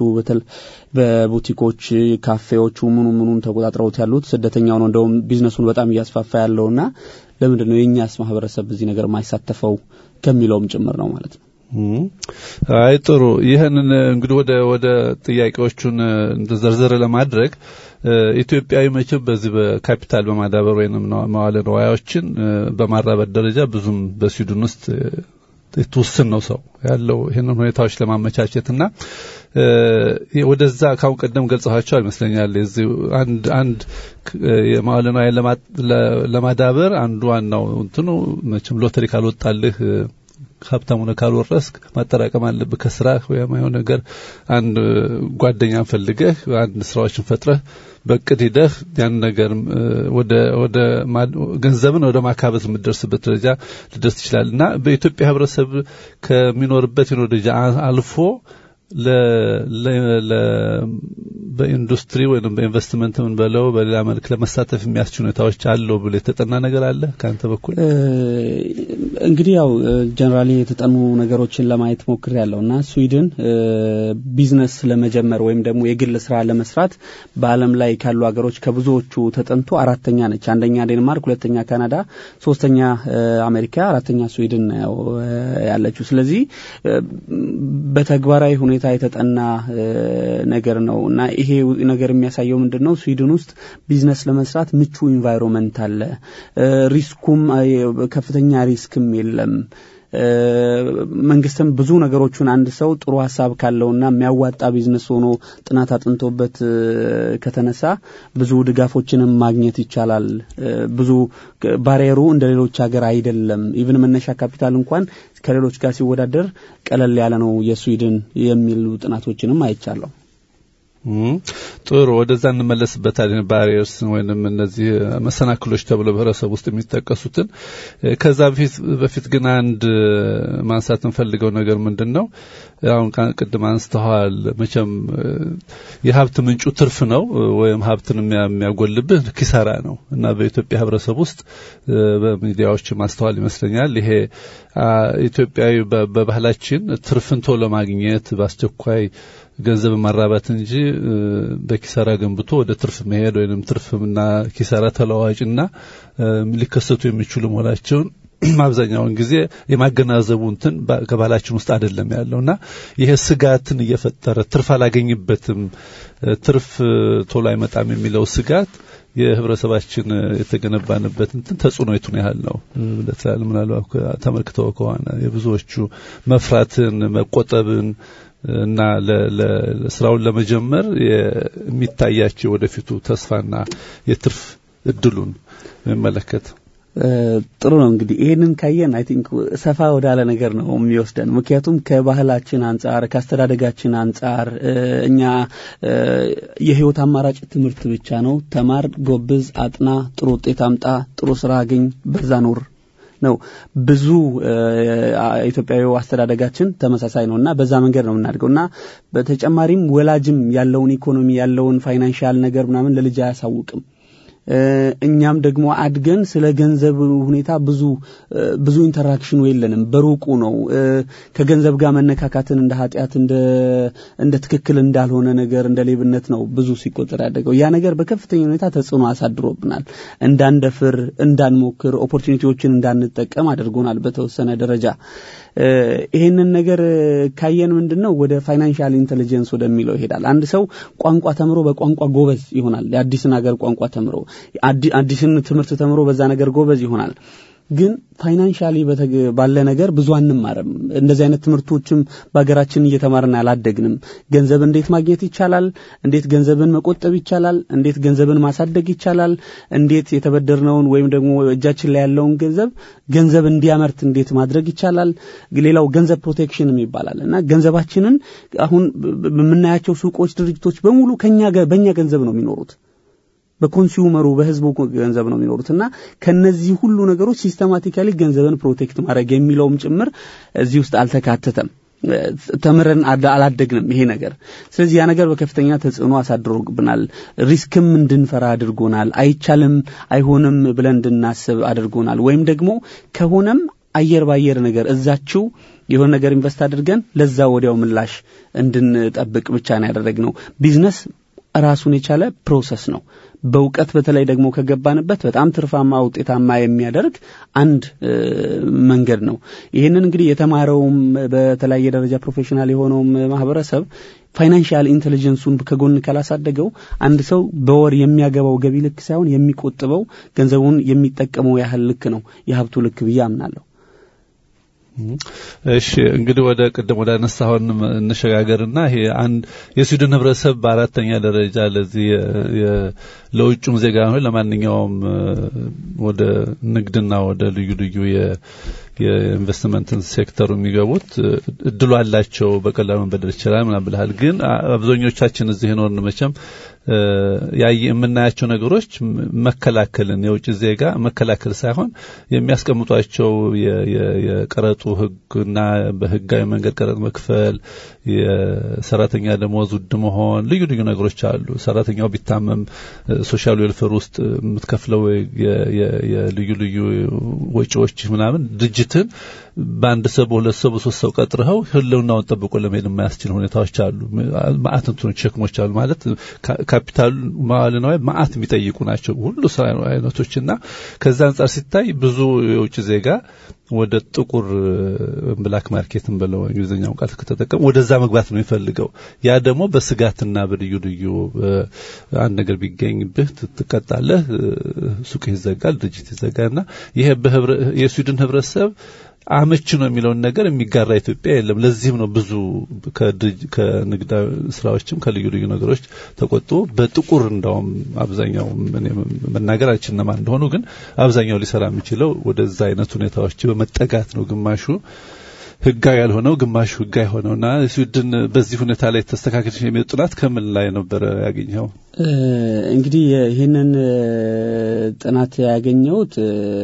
በቡቲኮች፣ ካፌዎቹ ምኑ ምኑን ተቆጣጥረውት ያሉት ስደተኛው ነው እንደውም ቢዝነሱን በጣም እያስፋፋ ያለውና ለምንድን ነው የእኛስ ማህበረሰብ በዚህ ነገር ማይሳተፈው ከሚለውም ጭምር ነው ማለት ነው። አይ ጥሩ። ይህንን እንግዲህ ወደ ወደ ጥያቄዎቹን ዘርዘር ለማድረግ ኢትዮጵያዊ መቼም በዚህ በካፒታል በማዳበር ወይም መዋለ ንዋያዎችን በማራበት ደረጃ ብዙም በስዊድን ውስጥ የተወሰን ነው ሰው ያለው ይህንን ሁኔታዎች ለማመቻቸት እና ወደዛ ካሁን ቀደም ገልጸኋቸዋል ይመስለኛል። የዚህ አንድ አንድ የመዋለ ንዋይ ለማዳበር አንዱ ዋናው እንትኑ መቼም ሎተሪ ካልወጣልህ ሀብታም ሆነ ካልወረስክ ማጠራቀም አለብህ ከስራ ወይም የሆነ ነገር አንድ ጓደኛን ፈልገህ አንድ ስራዎችን ፈጥረህ በቅድ ሂደህ ያን ነገር ወደ ወደ ገንዘብን ወደ ማካበት የምትደርስበት ደረጃ ልደርስ ትችላል እና በኢትዮጵያ ህብረተሰብ ከሚኖርበት የኑሮ ደረጃ አልፎ በኢንዱስትሪ ወይም በኢንቨስትመንት ምን በለው በሌላ መልክ ለመሳተፍ የሚያስችሉ ሁኔታዎች አለው ብሎ የተጠና ነገር አለ ከአንተ በኩል? እንግዲህ ያው ጀነራሊ የተጠኑ ነገሮችን ለማየት ሞክር ያለው እና ስዊድን ቢዝነስ ለመጀመር ወይም ደግሞ የግል ስራ ለመስራት በዓለም ላይ ካሉ ሀገሮች ከብዙዎቹ ተጠንቶ አራተኛ ነች። አንደኛ ዴንማርክ፣ ሁለተኛ ካናዳ፣ ሶስተኛ አሜሪካ፣ አራተኛ ስዊድን ነው ያለችው። ስለዚህ በተግባራዊ ሁኔታ የተጠና ነገር ነው እና ይሄ ነገር የሚያሳየው ምንድን ነው? ስዊድን ውስጥ ቢዝነስ ለመስራት ምቹ ኢንቫይሮንመንት አለ። ሪስኩም ከፍተኛ ሪስክም የለም። መንግስትም ብዙ ነገሮችን አንድ ሰው ጥሩ ሀሳብ ካለውና የሚያዋጣ ቢዝነስ ሆኖ ጥናት አጥንቶበት ከተነሳ ብዙ ድጋፎችንም ማግኘት ይቻላል። ብዙ ባሪየሩ እንደ ሌሎች ሀገር አይደለም። ኢቭን መነሻ ካፒታል እንኳን ከሌሎች ጋር ሲወዳደር ቀለል ያለ ነው የስዊድን የሚሉ ጥናቶችንም አይቻለሁ። ጥሩ ወደዛ እንመለስበታለን። ባሪየርስ ወይንም እነዚህ መሰናክሎች ተብሎ በህብረተሰብ ውስጥ የሚጠቀሱትን ከዛ በፊት በፊት ግን አንድ ማንሳት እንፈልገው ነገር ምንድን ነው? አሁን ቅድም አንስተዋል። መቼም የሀብት ምንጩ ትርፍ ነው ወይም ሀብትን የሚያጎልብህ ኪሳራ ነው እና በኢትዮጵያ ህብረተሰብ ውስጥ በሚዲያዎች ማስተዋል ይመስለኛል ይሄ ኢትዮጵያዊ በባህላችን ትርፍን ቶሎ ማግኘት በአስቸኳይ ገንዘብ ማራባት እንጂ በኪሳራ ገንብቶ ወደ ትርፍ መሄድ ወይም ትርፍና ኪሳራ ተለዋዋጭና ሊከሰቱ የሚችሉ መሆናቸውን አብዛኛውን ጊዜ የማገናዘቡ እንትን ከባህላችን ውስጥ አይደለም ያለውና ይሄ ስጋትን እየፈጠረ ትርፍ አላገኝበትም፣ ትርፍ ቶሎ አይመጣም የሚለው ስጋት የህብረተሰባችን የተገነባንበት እንትን ተጽዕኖ የቱን ያህል ነው ለትላል ምናልባት ተመልክተው ከሆነ የብዙዎቹ መፍራትን መቆጠብን እና ስራውን ለመጀመር የሚታያቸው ወደፊቱ ተስፋና የትርፍ እድሉን የሚመለከት ጥሩ ነው እንግዲህ ይህንን ካየን አይ ቲንክ ሰፋ ወዳለ ነገር ነው የሚወስደን። ምክንያቱም ከባህላችን አንጻር ከአስተዳደጋችን አንጻር እኛ የህይወት አማራጭ ትምህርት ብቻ ነው። ተማር፣ ጎብዝ፣ አጥና፣ ጥሩ ውጤት አምጣ፣ ጥሩ ስራ አግኝ፣ በዛ ኑር ነው። ብዙ ኢትዮጵያዊ አስተዳደጋችን ተመሳሳይ ነው እና በዛ መንገድ ነው የምናድገው እና በተጨማሪም ወላጅም ያለውን ኢኮኖሚ ያለውን ፋይናንሻል ነገር ምናምን ለልጅ አያሳውቅም። እኛም ደግሞ አድገን ስለ ገንዘብ ሁኔታ ብዙ ብዙ ኢንተራክሽኑ የለንም። በሩቁ ነው ከገንዘብ ጋር መነካካትን እንደ ኃጢአት እንደ እንደ ትክክል እንዳልሆነ ነገር እንደ ሌብነት ነው ብዙ ሲቆጠር ያደገው። ያ ነገር በከፍተኛ ሁኔታ ተጽዕኖ አሳድሮብናል። እንዳንደፍር፣ እንዳንሞክር፣ ኦፖርቹኒቲዎችን እንዳንጠቀም አድርጎናል በተወሰነ ደረጃ። ይሄንን ነገር ካየን ምንድን ነው ወደ ፋይናንሻል ኢንቴሊጀንስ ወደሚለው ይሄዳል። አንድ ሰው ቋንቋ ተምሮ በቋንቋ ጎበዝ ይሆናል። የአዲስን ሀገር ቋንቋ ተምሮ አዲስን ትምህርት ተምሮ በዛ ነገር ጎበዝ ይሆናል። ግን ፋይናንሻሊ ባለ ነገር ብዙ አንማርም። እንደዚህ አይነት ትምህርቶችም በሀገራችን እየተማርን አላደግንም። ገንዘብ እንዴት ማግኘት ይቻላል? እንዴት ገንዘብን መቆጠብ ይቻላል? እንዴት ገንዘብን ማሳደግ ይቻላል? እንዴት የተበደርነውን ወይም ደግሞ እጃችን ላይ ያለውን ገንዘብ ገንዘብ እንዲያመርት እንዴት ማድረግ ይቻላል? ሌላው ገንዘብ ፕሮቴክሽን ይባላል እና ገንዘባችንን አሁን በምናያቸው ሱቆች፣ ድርጅቶች በሙሉ ከኛ በእኛ ገንዘብ ነው የሚኖሩት በኮንሱመሩ በህዝቡ ገንዘብ ነው የሚኖሩት እና ከነዚህ ሁሉ ነገሮች ሲስተማቲካሊ ገንዘብን ፕሮቴክት ማድረግ የሚለውም ጭምር እዚህ ውስጥ አልተካተተም። ተምረን አላደግንም ይሄ ነገር። ስለዚህ ያ ነገር በከፍተኛ ተጽዕኖ አሳድሮብናል። ሪስክም እንድንፈራ አድርጎናል። አይቻልም፣ አይሆንም ብለን እንድናስብ አድርጎናል። ወይም ደግሞ ከሆነም አየር ባየር ነገር እዛችው የሆነ ነገር ኢንቨስት አድርገን ለዛ ወዲያው ምላሽ እንድንጠብቅ ብቻ ነው ያደረግነው። ቢዝነስ ራሱን የቻለ ፕሮሰስ ነው። በእውቀት በተለይ ደግሞ ከገባንበት በጣም ትርፋማ ውጤታማ የሚያደርግ አንድ መንገድ ነው። ይህንን እንግዲህ የተማረውም በተለያየ ደረጃ ፕሮፌሽናል የሆነውም ማህበረሰብ ፋይናንሻል ኢንቴሊጀንሱን ከጎን ካላሳደገው አንድ ሰው በወር የሚያገባው ገቢ ልክ ሳይሆን የሚቆጥበው ገንዘቡን የሚጠቀመው ያህል ልክ ነው የሀብቱ ልክ ብዬ አምናለሁ። እሺ እንግዲህ ወደ ቅድም ወደ አነሳሁን እንሸጋገርና ይሄ አንድ የስዊድን ህብረተሰብ በአራተኛ ደረጃ ለዚህ ለውጩም ዜጋ ሆነ ለማንኛውም ወደ ንግድና ወደ ልዩ ልዩ የኢንቨስትመንትን ሴክተሩ የሚገቡት እድሉ አላቸው፣ በቀላሉ መበደር ይችላል ምናምን ብልሃል። ግን አብዛኞቻችን እዚህ ኖርን መቼም የምናያቸው ነገሮች መከላከልን የውጭ ዜጋ መከላከል ሳይሆን የሚያስቀምጧቸው የቀረጡ ህግና በህጋዊ መንገድ ቀረጥ መክፈል፣ የሰራተኛ ደሞዝ ውድ መሆን፣ ልዩ ልዩ ነገሮች አሉ። ሰራተኛው ቢታመም ሶሻል ዌልፌር ውስጥ የምትከፍለው የልዩ ልዩ ወጪዎች ምናምን ድርጅትን በአንድ ሰው በሁለት ሰው በሶስት ሰው ቀጥረኸው ህልውናውን ጠብቆ ለመሄድ የማያስችል ሁኔታዎች አሉ። ማአት እንትኖች ሸክሞች አሉ ማለት ካፒታሉ መዋለ ንዋይ ማአት የሚጠይቁ ናቸው ሁሉ ስራ አይነቶችና ከዛ አንጻር ሲታይ ብዙ የውጭ ዜጋ ወደ ጥቁር ብላክ ማርኬትን ብለው እንግሊዝኛውን ቃል ከተጠቀሙ ወደዛ መግባት ነው የሚፈልገው። ያ ደግሞ በስጋትና በልዩ ልዩ አንድ ነገር ቢገኝብህ ትቀጣለህ፣ ሱቅ ይዘጋል፣ ድርጅት ይዘጋልና ይሄ የስዊድን ህብረተሰብ አመች ነው የሚለውን ነገር የሚጋራ ኢትዮጵያ የለም። ለዚህም ነው ብዙ ከንግድ ስራዎችም ከልዩ ልዩ ነገሮች ተቆጥቦ በጥቁር እንዳውም አብዛኛው መናገር አልችል እነማን እንደሆኑ ግን አብዛኛው ሊሰራ የሚችለው ወደዛ አይነት ሁኔታዎች በመጠጋት ነው። ግማሹ ህጋዊ ያልሆነው ግማሹ ህጋዊ ሆነውና ስዊድን በዚህ ሁኔታ ላይ ተስተካከለች የሚል ጥናት ከምን ላይ ነበረ ያገኘው? እንግዲህ ይህንን ጥናት ያገኘሁት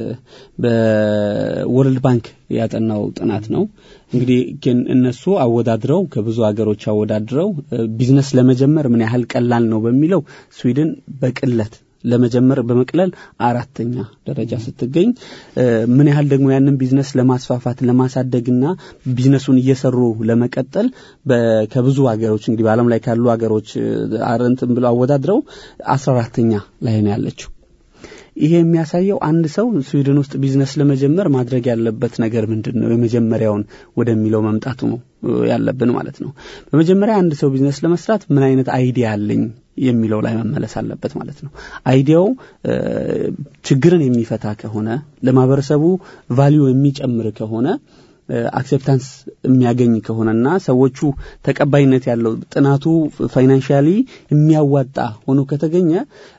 በወርልድ ባንክ ያጠናው ጥናት ነው። እንግዲህ ግን እነሱ አወዳድረው ከብዙ ሀገሮች አወዳድረው ቢዝነስ ለመጀመር ምን ያህል ቀላል ነው በሚለው ስዊድን በቅለት ለመጀመር በመቅለል አራተኛ ደረጃ ስትገኝ ምን ያህል ደግሞ ያንን ቢዝነስ ለማስፋፋት ለማሳደግና ቢዝነሱን እየሰሩ ለመቀጠል ከብዙ ሀገሮች እንግዲህ በዓለም ላይ ካሉ ሀገሮች አረንትን ብለው አወዳድረው አስራ አራተኛ ላይ ነው ያለችው። ይሄ የሚያሳየው አንድ ሰው ስዊድን ውስጥ ቢዝነስ ለመጀመር ማድረግ ያለበት ነገር ምንድን ነው የመጀመሪያውን ወደሚለው መምጣቱ ነው ያለብን ማለት ነው። በመጀመሪያ አንድ ሰው ቢዝነስ ለመስራት ምን አይነት አይዲያ አለኝ የሚለው ላይ መመለስ አለበት ማለት ነው። አይዲያው ችግርን የሚፈታ ከሆነ ለማህበረሰቡ ቫሊዩ የሚጨምር ከሆነ አክሴፕታንስ የሚያገኝ ከሆነና ሰዎቹ ተቀባይነት ያለው ጥናቱ ፋይናንሻሊ የሚያዋጣ ሆኖ ከተገኘ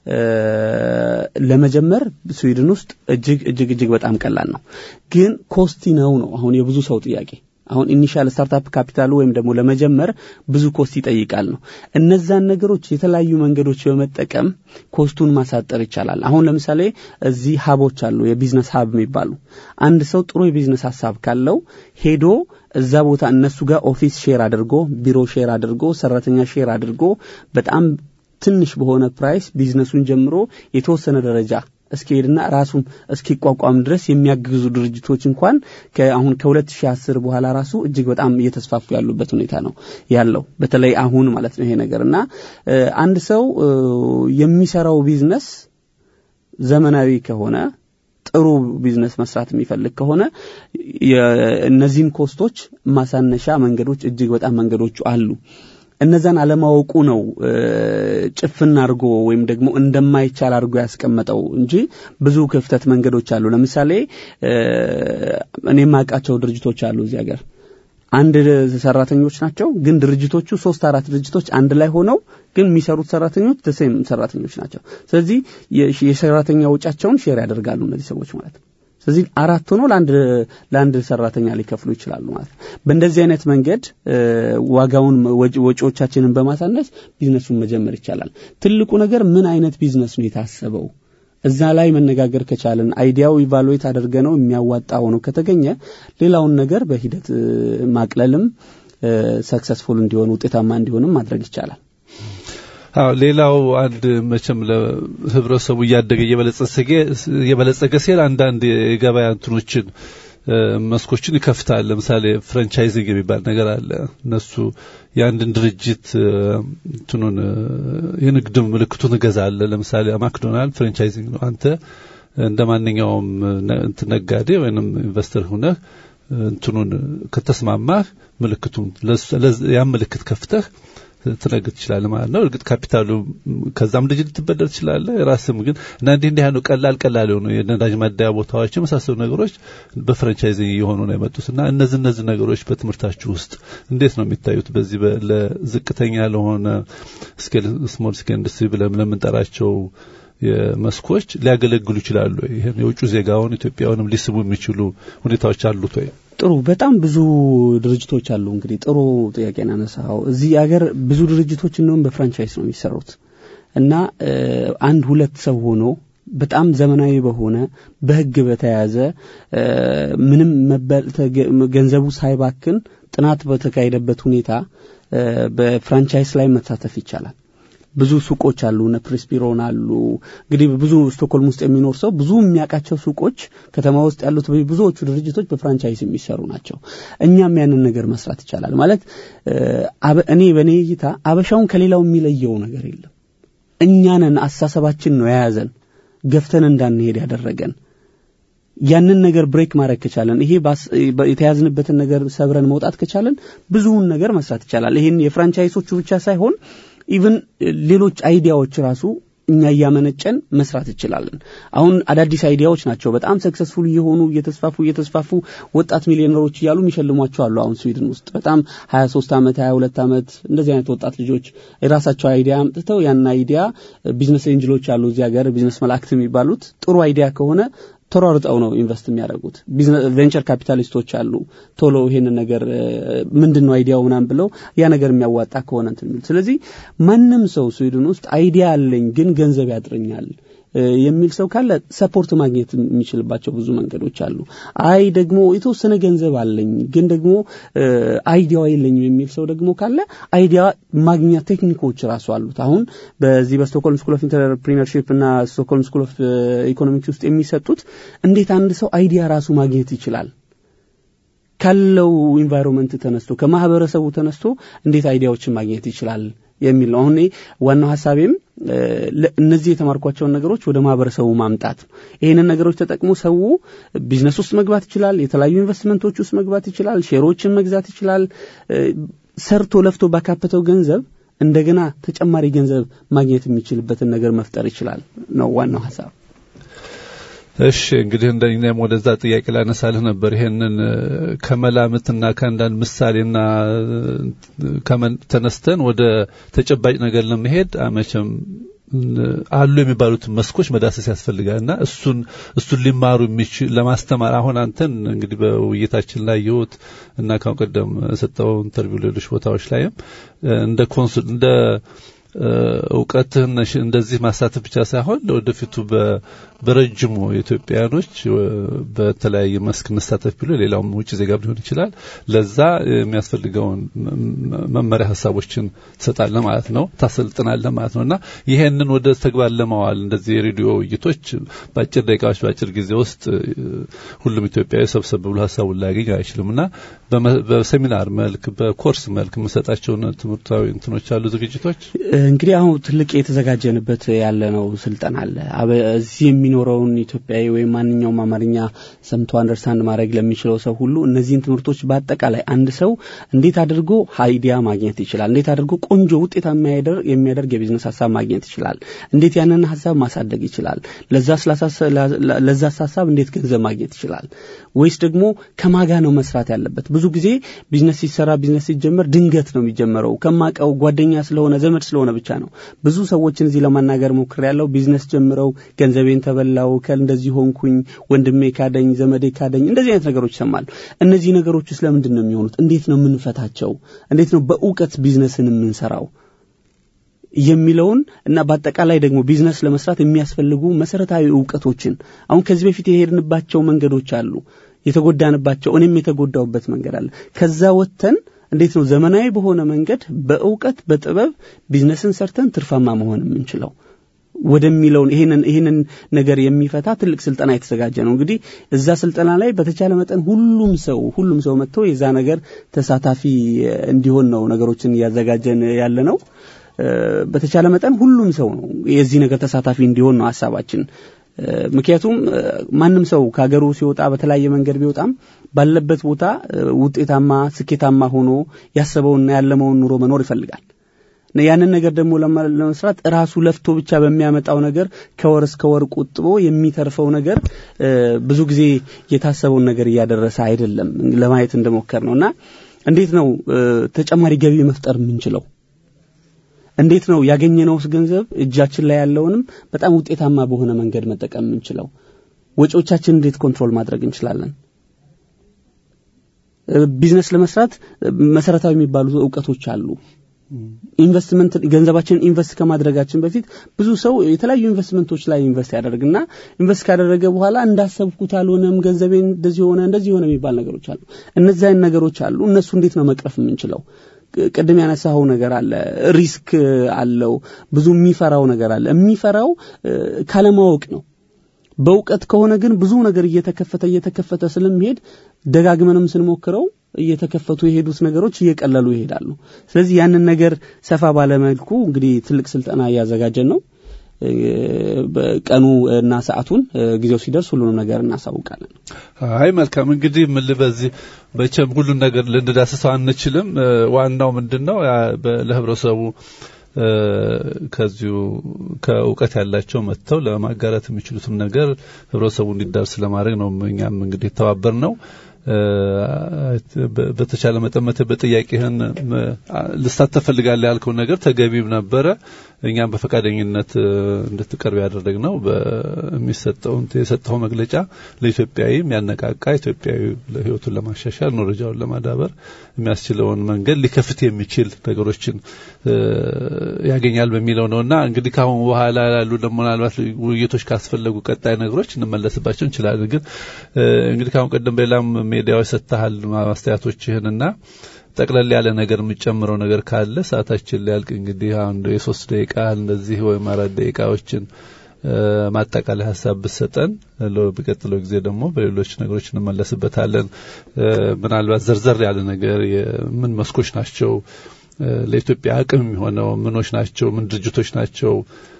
ለመጀመር ስዊድን ውስጥ እጅግ እጅግ እጅግ በጣም ቀላል ነው። ግን ኮስቲ ነው ነው አሁን የብዙ ሰው ጥያቄ። አሁን ኢኒሻል ስታርታፕ ካፒታሉ ወይም ደግሞ ለመጀመር ብዙ ኮስት ይጠይቃል ነው። እነዛን ነገሮች የተለያዩ መንገዶች በመጠቀም ኮስቱን ማሳጠር ይቻላል። አሁን ለምሳሌ እዚህ ሀቦች አሉ፣ የቢዝነስ ሀብ የሚባሉ አንድ ሰው ጥሩ የቢዝነስ ሀሳብ ካለው ሄዶ እዛ ቦታ እነሱ ጋር ኦፊስ ሼር አድርጎ ቢሮ ሼር አድርጎ ሰራተኛ ሼር አድርጎ በጣም ትንሽ በሆነ ፕራይስ ቢዝነሱን ጀምሮ የተወሰነ ደረጃ እስኪሄድና ራሱን እስኪቋቋም ድረስ የሚያግዙ ድርጅቶች እንኳን አሁን ከ2010 በኋላ ራሱ እጅግ በጣም እየተስፋፉ ያሉበት ሁኔታ ነው ያለው። በተለይ አሁን ማለት ነው ይሄ ነገር እና አንድ ሰው የሚሰራው ቢዝነስ ዘመናዊ ከሆነ ጥሩ ቢዝነስ መስራት የሚፈልግ ከሆነ እነዚህን ኮስቶች ማሳነሻ መንገዶች እጅግ በጣም መንገዶቹ አሉ። እነዛን አለማወቁ ነው ጭፍን አድርጎ ወይም ደግሞ እንደማይቻል አድርጎ ያስቀመጠው እንጂ ብዙ ክፍተት መንገዶች አሉ። ለምሳሌ እኔ የማውቃቸው ድርጅቶች አሉ እዚህ ሀገር አንድ ሰራተኞች ናቸው፣ ግን ድርጅቶቹ ሶስት አራት ድርጅቶች አንድ ላይ ሆነው ግን የሚሰሩት ሰራተኞች ተሴም ሰራተኞች ናቸው። ስለዚህ የሰራተኛ ወጫቸውን ሼር ያደርጋሉ እነዚህ ሰዎች ማለት ነው። ስለዚህ አራት ሆኖ ለአንድ ለአንድ ሰራተኛ ሊከፍሉ ይችላሉ ማለት ነው። በእንደዚህ አይነት መንገድ ዋጋውን ወጪዎቻችንን በማሳነስ ቢዝነሱን መጀመር ይቻላል። ትልቁ ነገር ምን አይነት ቢዝነስ ነው የታሰበው? እዛ ላይ መነጋገር ከቻለን አይዲያው ኢቫሉዌት አድርገ ነው የሚያዋጣ ሆኖ ከተገኘ ሌላውን ነገር በሂደት ማቅለልም ሰክሰስፉል እንዲሆን ውጤታማ እንዲሆንም ማድረግ ይቻላል። አዎ ሌላው አንድ መቼም ለህብረተሰቡ እያደገ እየበለጸገ ሲል አንዳንድ የገበያ እንትኖችን መስኮችን ይከፍታል። ለምሳሌ ፍራንቻይዚንግ የሚባል ነገር አለ። እነሱ የአንድን ድርጅት እንትኑን የንግድ ምልክቱን እገዛለሁ። ለምሳሌ ማክዶናልድ ፍራንቻይዚንግ ነው። አንተ እንደ ማንኛውም ነጋዴ ወይንም ኢንቨስተር ሁነህ እንትኑን ከተስማማህ ምልክቱን ያን ምልክት ከፍተህ ትነግድ ትችላለህ ማለት ነው። እርግጥ ካፒታሉ ከዛም ልጅ ልትበደር ትችላለህ። ራስም ግን እና እንዲህ እንዲህ ያሉ ቀላል ቀላል የሆኑ የነዳጅ ማደያ ቦታዎች የመሳሰሉ ነገሮች በፍራንቻይዚንግ እየሆኑ ነው የመጡት እና እነዚህ እነዚህ ነገሮች በትምህርታችሁ ውስጥ እንዴት ነው የሚታዩት? በዚህ ለዝቅተኛ ለሆነ ስኬል ስሞል ስኬል ኢንዱስትሪ ብለን ለምንጠራቸው የመስኮች ሊያገለግሉ ይችላሉ። ይህን የውጭ ዜጋውን ኢትዮጵያውንም ሊስቡ የሚችሉ ሁኔታዎች አሉት ወይ? ጥሩ በጣም ብዙ ድርጅቶች አሉ። እንግዲህ ጥሩ ጥያቄ ናነሳው። እዚህ ሀገር ብዙ ድርጅቶች እንደውም በፍራንቻይዝ ነው የሚሰሩት እና አንድ ሁለት ሰው ሆኖ በጣም ዘመናዊ በሆነ በሕግ በተያዘ ምንም ገንዘቡ ሳይባክን ጥናት በተካሄደበት ሁኔታ በፍራንቻይዝ ላይ መሳተፍ ይቻላል። ብዙ ሱቆች አሉ። እነ ፕሬስፒሮን አሉ። እንግዲህ ብዙ ስቶክሆልም ውስጥ የሚኖር ሰው ብዙ የሚያውቃቸው ሱቆች ከተማ ውስጥ ያሉት ብዙዎቹ ድርጅቶች በፍራንቻይዝ የሚሰሩ ናቸው። እኛም ያንን ነገር መስራት ይቻላል ማለት እኔ በእኔ እይታ አበሻውን ከሌላው የሚለየው ነገር የለም። እኛንን አስተሳሰባችን ነው የያዘን ገፍተን እንዳንሄድ ያደረገን። ያንን ነገር ብሬክ ማድረግ ከቻለን ይሄ የተያዝንበትን ነገር ሰብረን መውጣት ከቻለን ብዙውን ነገር መስራት ይቻላል። ይሄን የፍራንቻይሶቹ ብቻ ሳይሆን ኢቭን ሌሎች አይዲያዎች ራሱ እኛ እያመነጨን መስራት እንችላለን። አሁን አዳዲስ አይዲያዎች ናቸው በጣም ሰክሰስፉል እየሆኑ እየተስፋፉ እየተስፋፉ ወጣት ሚሊዮነሮች እያሉ የሚሸልሟቸው አሉ። አሁን ስዊድን ውስጥ በጣም 23 ዓመት 22 ዓመት እንደዚህ አይነት ወጣት ልጆች የራሳቸው አይዲያ አምጥተው ያን አይዲያ ቢዝነስ ኤንጅሎች አሉ እዚህ ሀገር ቢዝነስ መላእክት የሚባሉት ጥሩ አይዲያ ከሆነ ተሯርጠው ነው ኢንቨስት የሚያደርጉት። ቬንቸር ካፒታሊስቶች አሉ። ቶሎ ይሄንን ነገር ምንድን ነው አይዲያው ምናምን ብለው ያ ነገር የሚያዋጣ ከሆነ እንትን የሚሉት። ስለዚህ ማንም ሰው ስዊድን ውስጥ አይዲያ አለኝ ግን ገንዘብ ያጥረኛል የሚል ሰው ካለ ሰፖርት ማግኘት የሚችልባቸው ብዙ መንገዶች አሉ። አይ ደግሞ የተወሰነ ገንዘብ አለኝ ግን ደግሞ አይዲያው የለኝም የሚል ሰው ደግሞ ካለ አይዲያ ማግኛ ቴክኒኮች ራሱ አሉት። አሁን በዚህ በስቶክሆልም ስኩል ኦፍ ኢንተርፕሪነርሺፕ እና ስቶክሆልም ስኩል ኦፍ ኢኮኖሚክስ ውስጥ የሚሰጡት እንዴት አንድ ሰው አይዲያ ራሱ ማግኘት ይችላል ካለው ኢንቫይሮንመንት ተነስቶ ከማህበረሰቡ ተነስቶ እንዴት አይዲያዎችን ማግኘት ይችላል የሚል ነው። አሁን ዋናው ሀሳቤም እነዚህ የተማርኳቸውን ነገሮች ወደ ማህበረሰቡ ማምጣት ነው። ይህንን ነገሮች ተጠቅሞ ሰው ቢዝነስ ውስጥ መግባት ይችላል። የተለያዩ ኢንቨስትመንቶች ውስጥ መግባት ይችላል። ሼሮችን መግዛት ይችላል። ሰርቶ ለፍቶ ባካበተው ገንዘብ እንደገና ተጨማሪ ገንዘብ ማግኘት የሚችልበትን ነገር መፍጠር ይችላል ነው ዋናው ሀሳብ። እሺ እንግዲህ እንደኛም ወደዛ ጥያቄ ላነሳልህ ነበር። ይሄንን ከመላምትና ከአንዳንድ ምሳሌና ተነስተን ወደ ተጨባጭ ነገር ለመሄድ መቼም አሉ የሚባሉትን መስኮች መዳሰስ ያስፈልጋልና እሱን እሱን ሊማሩ የሚችል ለማስተማር አሁን አንተን እንግዲህ በውይይታችን ላይ የወት እና ካሁን ቀደም ሰጠው ኢንተርቪው ሌሎች ቦታዎች ላይም እንደ ኮንሱል እንደ እውቀትህን እንደዚህ ማሳተፍ ብቻ ሳይሆን ለወደፊቱ በረጅሙ ኢትዮጵያኖች በተለያየ መስክ እንሳተፍ ቢሉ ሌላውም ውጭ ዜጋ ሊሆን ይችላል። ለዛ የሚያስፈልገውን መመሪያ ሀሳቦችን ትሰጣለህ ማለት ነው፣ ታሰልጥናለህ ማለት ነው እና ይሄንን ወደ ተግባር ለማዋል እንደዚህ የሬዲዮ ውይይቶች በአጭር ደቂቃዎች በአጭር ጊዜ ውስጥ ሁሉም ኢትዮጵያዊ ሰብሰብ ብሎ ሀሳቡን ላያገኝ አይችልም እና በሴሚናር መልክ በኮርስ መልክ የምሰጣቸውን ትምህርታዊ እንትኖች አሉ ዝግጅቶች እንግዲህ አሁን ትልቅ የተዘጋጀንበት ያለ ነው ስልጠና አለ። እዚህ የሚኖረውን ኢትዮጵያዊ ወይም ማንኛውም አማርኛ ሰምቶ አንደርስታንድ ማድረግ ለሚችለው ሰው ሁሉ እነዚህን ትምህርቶች በአጠቃላይ አንድ ሰው እንዴት አድርጎ አይዲያ ማግኘት ይችላል፣ እንዴት አድርጎ ቆንጆ ውጤታማ የሚያደርግ የቢዝነስ ሀሳብ ማግኘት ይችላል፣ እንዴት ያንን ሀሳብ ማሳደግ ይችላል፣ ለዛ ሀሳብ እንዴት ገንዘብ ማግኘት ይችላል፣ ወይስ ደግሞ ከማጋ ነው መስራት ያለበት። ብዙ ጊዜ ቢዝነስ ሲሰራ ቢዝነስ ሲጀመር ድንገት ነው የሚጀመረው ከማቀው ጓደኛ ስለሆነ ዘመድ ስለሆነ ብቻ ነው። ብዙ ሰዎችን እዚህ ለማናገር ሞክር ያለው ቢዝነስ ጀምረው ገንዘቤን ተበላው ከል እንደዚህ ሆንኩኝ፣ ወንድሜ ካደኝ፣ ዘመዴ ካደኝ፣ እንደዚህ አይነት ነገሮች ይሰማሉ። እነዚህ ነገሮች ውስጥ ለምንድን ነው የሚሆኑት? እንዴት ነው የምንፈታቸው? እንዴት ነው በእውቀት ቢዝነስን የምንሰራው የሚለውን እና በአጠቃላይ ደግሞ ቢዝነስ ለመስራት የሚያስፈልጉ መሰረታዊ እውቀቶችን አሁን ከዚህ በፊት የሄድንባቸው መንገዶች አሉ፣ የተጎዳንባቸው እኔም የተጎዳውበት መንገድ አለ። ከዛ ወጥተን እንዴት ነው ዘመናዊ በሆነ መንገድ በእውቀት በጥበብ ቢዝነስን ሰርተን ትርፋማ መሆን የምንችለው ወደሚለውን ይሄንን ይሄንን ነገር የሚፈታ ትልቅ ስልጠና የተዘጋጀ ነው። እንግዲህ እዛ ስልጠና ላይ በተቻለ መጠን ሁሉም ሰው ሁሉም ሰው መጥቶ የዛ ነገር ተሳታፊ እንዲሆን ነው ነገሮችን እያዘጋጀን ያለ ነው። በተቻለ መጠን ሁሉም ሰው ነው የዚህ ነገር ተሳታፊ እንዲሆን ነው ሀሳባችን። ምክንያቱም ማንም ሰው ከሀገሩ ሲወጣ በተለያየ መንገድ ቢወጣም ባለበት ቦታ ውጤታማ ስኬታማ ሆኖ ያሰበውና ያለመውን ኑሮ መኖር ይፈልጋል። ያንን ነገር ደግሞ ለመስራት ራሱ ለፍቶ ብቻ በሚያመጣው ነገር ከወር እስከ ወር ቁጥቦ የሚተርፈው ነገር ብዙ ጊዜ የታሰበውን ነገር እያደረሰ አይደለም። ለማየት እንደሞከር ነው እና እንዴት ነው ተጨማሪ ገቢ መፍጠር የምንችለው? እንዴት ነው ያገኘነውስ ገንዘብ እጃችን ላይ ያለውንም በጣም ውጤታማ በሆነ መንገድ መጠቀም የምንችለው? ወጪዎቻችን እንዴት ኮንትሮል ማድረግ እንችላለን? ቢዝነስ ለመስራት መሰረታዊ የሚባሉ እውቀቶች አሉ። ኢንቨስትመንት ገንዘባችንን ኢንቨስት ከማድረጋችን በፊት ብዙ ሰው የተለያዩ ኢንቨስትመንቶች ላይ ኢንቨስት ያደርግና ኢንቨስት ካደረገ በኋላ እንዳሰብኩት አልሆነም፣ ገንዘቤን እንደዚህ ሆነ እንደዚህ ሆነ የሚባል ነገሮች አሉ። እነዚህ አይነት ነገሮች አሉ። እነሱ እንዴት ነው መቅረፍ የምንችለው? ቅድም ያነሳኸው ነገር አለ፣ ሪስክ አለው። ብዙ የሚፈራው ነገር አለ። የሚፈራው ካለማወቅ ነው። በእውቀት ከሆነ ግን ብዙ ነገር እየተከፈተ እየተከፈተ ስለሚሄድ ደጋግመንም ስንሞክረው እየተከፈቱ የሄዱት ነገሮች እየቀለሉ ይሄዳሉ። ስለዚህ ያንን ነገር ሰፋ ባለመልኩ እንግዲህ ትልቅ ስልጠና እያዘጋጀን ነው። ቀኑ እና ሰዓቱን ጊዜው ሲደርስ ሁሉንም ነገር እናሳውቃለን። አይ መልካም እንግዲህ ምን በዚህ በቸም ሁሉን ነገር ልንዳስሰው አንችልም። ዋናው ምንድን ነው ለህብረተሰቡ ከዚሁ ከእውቀት ያላቸው መጥተው ለማጋራት የሚችሉትም ነገር ህብረተሰቡ እንዲዳርስ ለማድረግ ነው እኛም እንግዲህ የተባበር ነው። በተቻለ መጠን በጥያቄህን ልሳተፍ ፈልጋለህ ያልከው ነገር ተገቢም ነበረ። እኛም በፈቃደኝነት እንድትቀርብ ያደረግነው በሚሰጠውን የሰጠው መግለጫ ለኢትዮጵያዊ የሚያነቃቃ ኢትዮጵያዊ ህይወቱን ለማሻሻል ኑሮጃውን ለማዳበር የሚያስችለውን መንገድ ሊከፍት የሚችል ነገሮችን ያገኛል በሚለው ነውና እንግዲህ ካሁን በኋላ ያሉ ደግሞ ምናልባት ውይይቶች ካስፈለጉ ቀጣይ ነገሮች እንመለስባቸው እንችላለን። ግን እንግዲህ ካሁን ቀደም በሌላም ሜዲያዎች ሰጥተሃል ማስተያየቶችህንና ጠቅለል ያለ ነገር የምጨምረው ነገር ካለ ሰዓታችን ሊያልቅ እንግዲህ አንድ የሶስት ደቂቃ እንደዚህ ወይም አራት ደቂቃዎችን ማጠቃላይ ሀሳብ ብሰጠን በሚቀጥለው ጊዜ ደግሞ በሌሎች ነገሮች እንመለስበታለን። ምናልባት ዘርዘር ያለ ነገር ምን መስኮች ናቸው ለኢትዮጵያ አቅም የሚሆነው ምኖች ናቸው፣ ምን ድርጅቶች ናቸው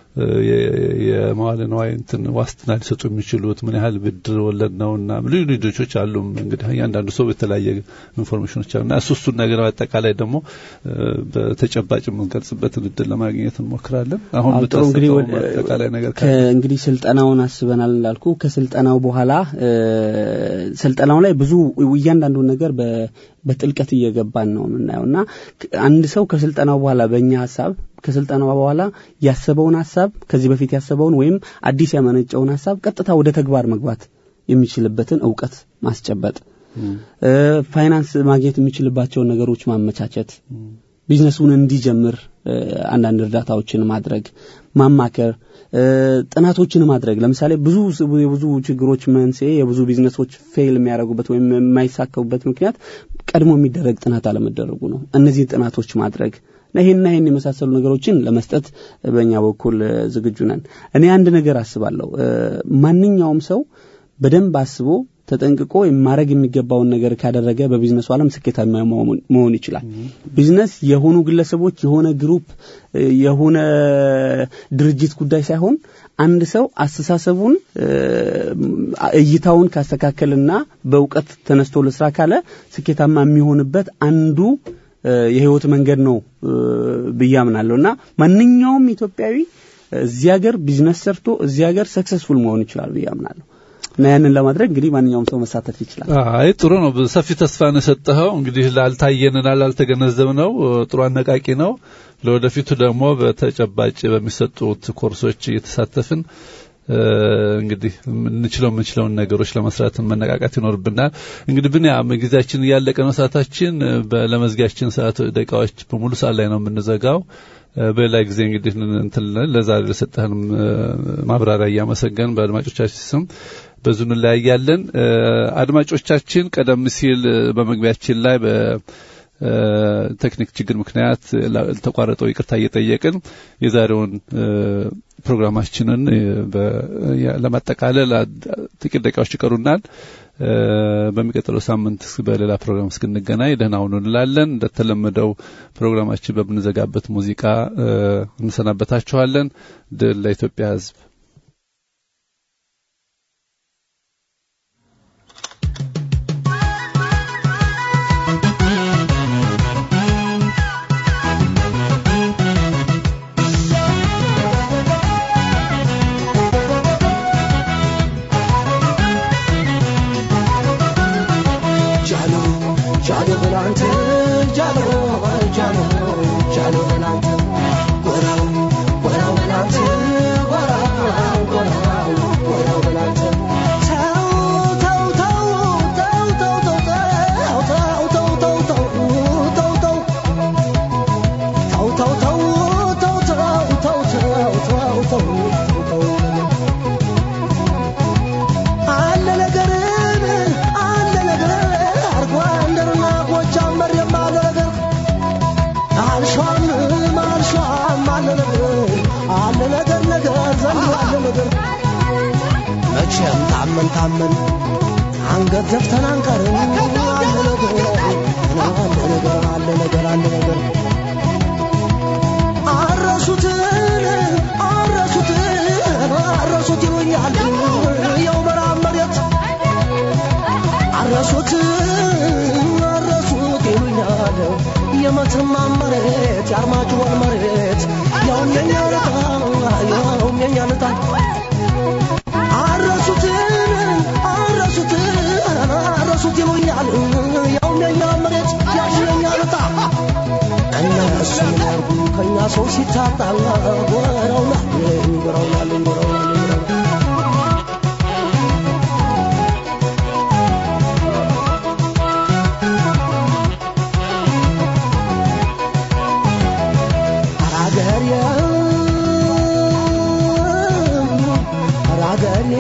የመዋለ ንዋይ እንትን ዋስትና ሊሰጡ የሚችሉት ምን ያህል ብድር ወለድ ነውና ልዩ ልዩ ድርጅቶች አሉ። እንግዲህ እያንዳንዱ ሰው የተለያየ ኢንፎርሜሽኖች አሉና እሱ እሱን ነገር አጠቃላይ ደግሞ በተጨባጭ የምንገልጽበትን እድል ለማግኘት እንሞክራለን። አሁን ጥሩ እንግዲህ አጠቃላይ ነገር እንግዲህ ስልጠናውን አስበናል እንዳልኩ ከስልጠናው በኋላ ስልጠናው ላይ ብዙ እያንዳንዱን ነገር በጥልቀት እየገባን ነው የምናየው እና አንድ ሰው ከስልጠናው በኋላ በእኛ ሀሳብ ከስልጠናው በኋላ ያሰበውን ሀሳብ ከዚህ በፊት ያሰበውን ወይም አዲስ ያመነጨውን ሀሳብ ቀጥታ ወደ ተግባር መግባት የሚችልበትን እውቀት ማስጨበጥ፣ ፋይናንስ ማግኘት የሚችልባቸውን ነገሮች ማመቻቸት፣ ቢዝነሱን እንዲጀምር አንዳንድ እርዳታዎችን ማድረግ፣ ማማከር፣ ጥናቶችን ማድረግ። ለምሳሌ ብዙ የብዙ ችግሮች መንስኤ የብዙ ቢዝነሶች ፌል የሚያደርጉበት ወይም የማይሳካቡበት ምክንያት ቀድሞ የሚደረግ ጥናት አለመደረጉ ነው። እነዚህ ጥናቶች ማድረግ ይህና ይህን የመሳሰሉ ነገሮችን ለመስጠት በእኛ በኩል ዝግጁ ነን። እኔ አንድ ነገር አስባለሁ። ማንኛውም ሰው በደንብ አስቦ ተጠንቅቆ ማድረግ የሚገባውን ነገር ካደረገ በቢዝነሱ ዓለም ስኬታማ መሆን ይችላል። ቢዝነስ የሆኑ ግለሰቦች፣ የሆነ ግሩፕ፣ የሆነ ድርጅት ጉዳይ ሳይሆን አንድ ሰው አስተሳሰቡን እይታውን ካስተካከልና በእውቀት ተነስቶ ልስራ ካለ ስኬታማ የሚሆንበት አንዱ የህይወት መንገድ ነው ብዬ አምናለሁ እና ማንኛውም ኢትዮጵያዊ እዚህ ሀገር ቢዝነስ ሰርቶ እዚህ ሀገር ሰክሰስፉል መሆን ይችላል ብዬ አምናለሁ እና ያንን ለማድረግ እንግዲህ ማንኛውም ሰው መሳተፍ ይችላል። አይ ጥሩ ነው። ሰፊ ተስፋ ነው የሰጠኸው። እንግዲህ ላልታየንና ላልተገነዘብነው ጥሩ አነቃቂ ነው። ለወደፊቱ ደግሞ በተጨባጭ በሚሰጡት ኮርሶች እየተሳተፍን እንግዲህ እንችለው የምንችለውን ነገሮች ለመስራት መነቃቃት ይኖርብናል። እንግዲህ ብንያም ጊዜያችን እያለቀ ነው። ሰዓታችን ለመዝጊያችን ሰዓት ደቂቃዎች በሙሉ ሰዓት ላይ ነው የምንዘጋው። በሌላ ጊዜ እንግዲህ እንትን ለዛሬ ለሰጠህን ማብራሪያ እያመሰገን በአድማጮቻችን ስም በዙ እንለያያለን። አድማጮቻችን ቀደም ሲል በመግቢያችን ላይ ቴክኒክ ችግር ምክንያት ተቋረጠው ይቅርታ እየጠየቅን የዛሬውን ፕሮግራማችንን ለማጠቃለል ጥቂት ደቂቃዎች ይቀሩናል። በሚቀጥለው ሳምንት በሌላ ፕሮግራም እስክንገናኝ ደህና ሁኑ እንላለን። እንደተለመደው ፕሮግራማችን በምንዘጋበት ሙዚቃ እንሰናበታችኋለን። ድል ለኢትዮጵያ ሕዝብ። መቼም ታመን ታመን አንገት ዘፍተን አንቀርም። አለ ነገር አለ ነገር አለ ነገር አለ ነገር አረሱትን አረሱትን አረሱት ይሉኛል የው መራብ መሬት አረሱት አረሱት ይሉኛል የመተማ መሬት የአርማጭሆን መሬት ያውም የኛ ልጣ ያውም የኛ ልጣ አረሱትን አረሱትን አረሱት ይሉኛል ሰው ሲታጣ ጎረውናል ጎረውናል ጎረውናል አራገሬ አራገሬ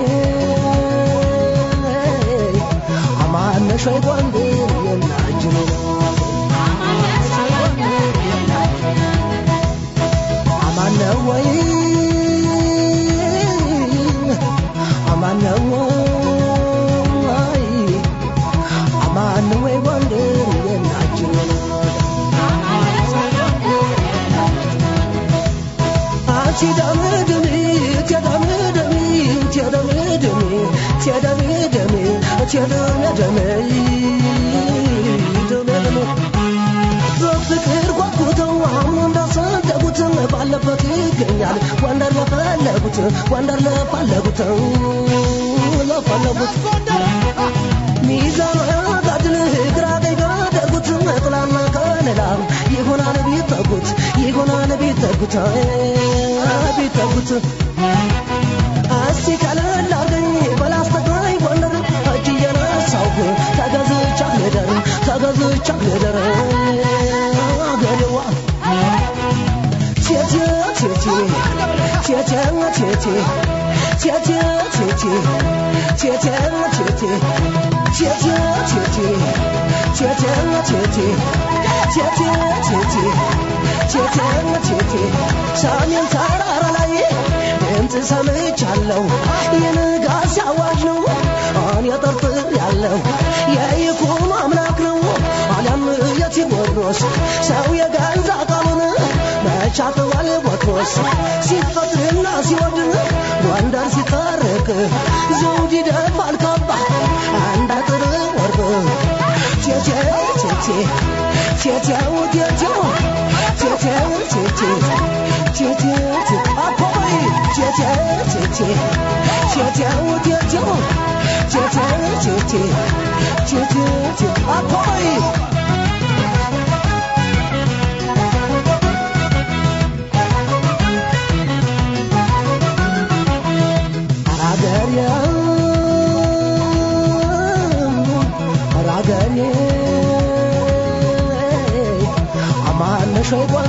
አማነሽ ወይ ጎንደር የናጅኔ አማነ ወይ አማነ ወይ አማነ ወይ ጎንደር የናጅኔ አንቺ ደምድሚ ትደምድሚ ትደምድሚ ትደምድሚ ትደምድሚ ደምድሚ በፍቅር ጓጉተው አሁን እንዳሰደጉት ባለበት ይገኛል ጎንደር ለፈለጉት ጎንደር ለፈለጉት ለፈለጉት ሚዛን ጋድል ግራ ቀኝ ጋደጉት ጥላና ከለላ ይሆናል ቢጠጉት ይሆናል ቢጠጉት ቢጠጉት እስቲ ቀለል አርገኝ በላስተግራይ ጎንደር እጅ እየነሳሁ ተገዝቻ ልደር ተገዝቻ ልደር አገሬዋ ቴቴ ቴቴ ቴቴ ቴቴ ቴቴ ቴቴ ቴቴ ቴቴ ቴቴ ቴቴ ቴቴ ቴቴ ቴቴ ቴቴ ቴቴ ቴቴ ሰሜን ተራራ ላይ ድምፅ ሰምቻለሁ የንጋት አዋጅ ነው እኔ ጠርጥር ያለው የይኩኖ አምላክ ነው አሊያም የቴዎድሮስ ሰው የገዛ ቃሉን መቻጥዋል ቦትሮስ ሲፈጥርና ሲወድን ጎንደር ሲታረቅ ዘውድ ይደፋል ካባ አንድ አጥር ወርቅ ቴቴ ቴቴ ቴቴው ቴቴው ቴቴው ቴቴ ቴቴ ቴቴ አፖይ ቴቴ ቴቴ ቴቴው ቴቴው ቴቴው ቴቴ ቴቴ ቴቴ አፖይ አራገሬ አራገሬ አማነሽ ወይ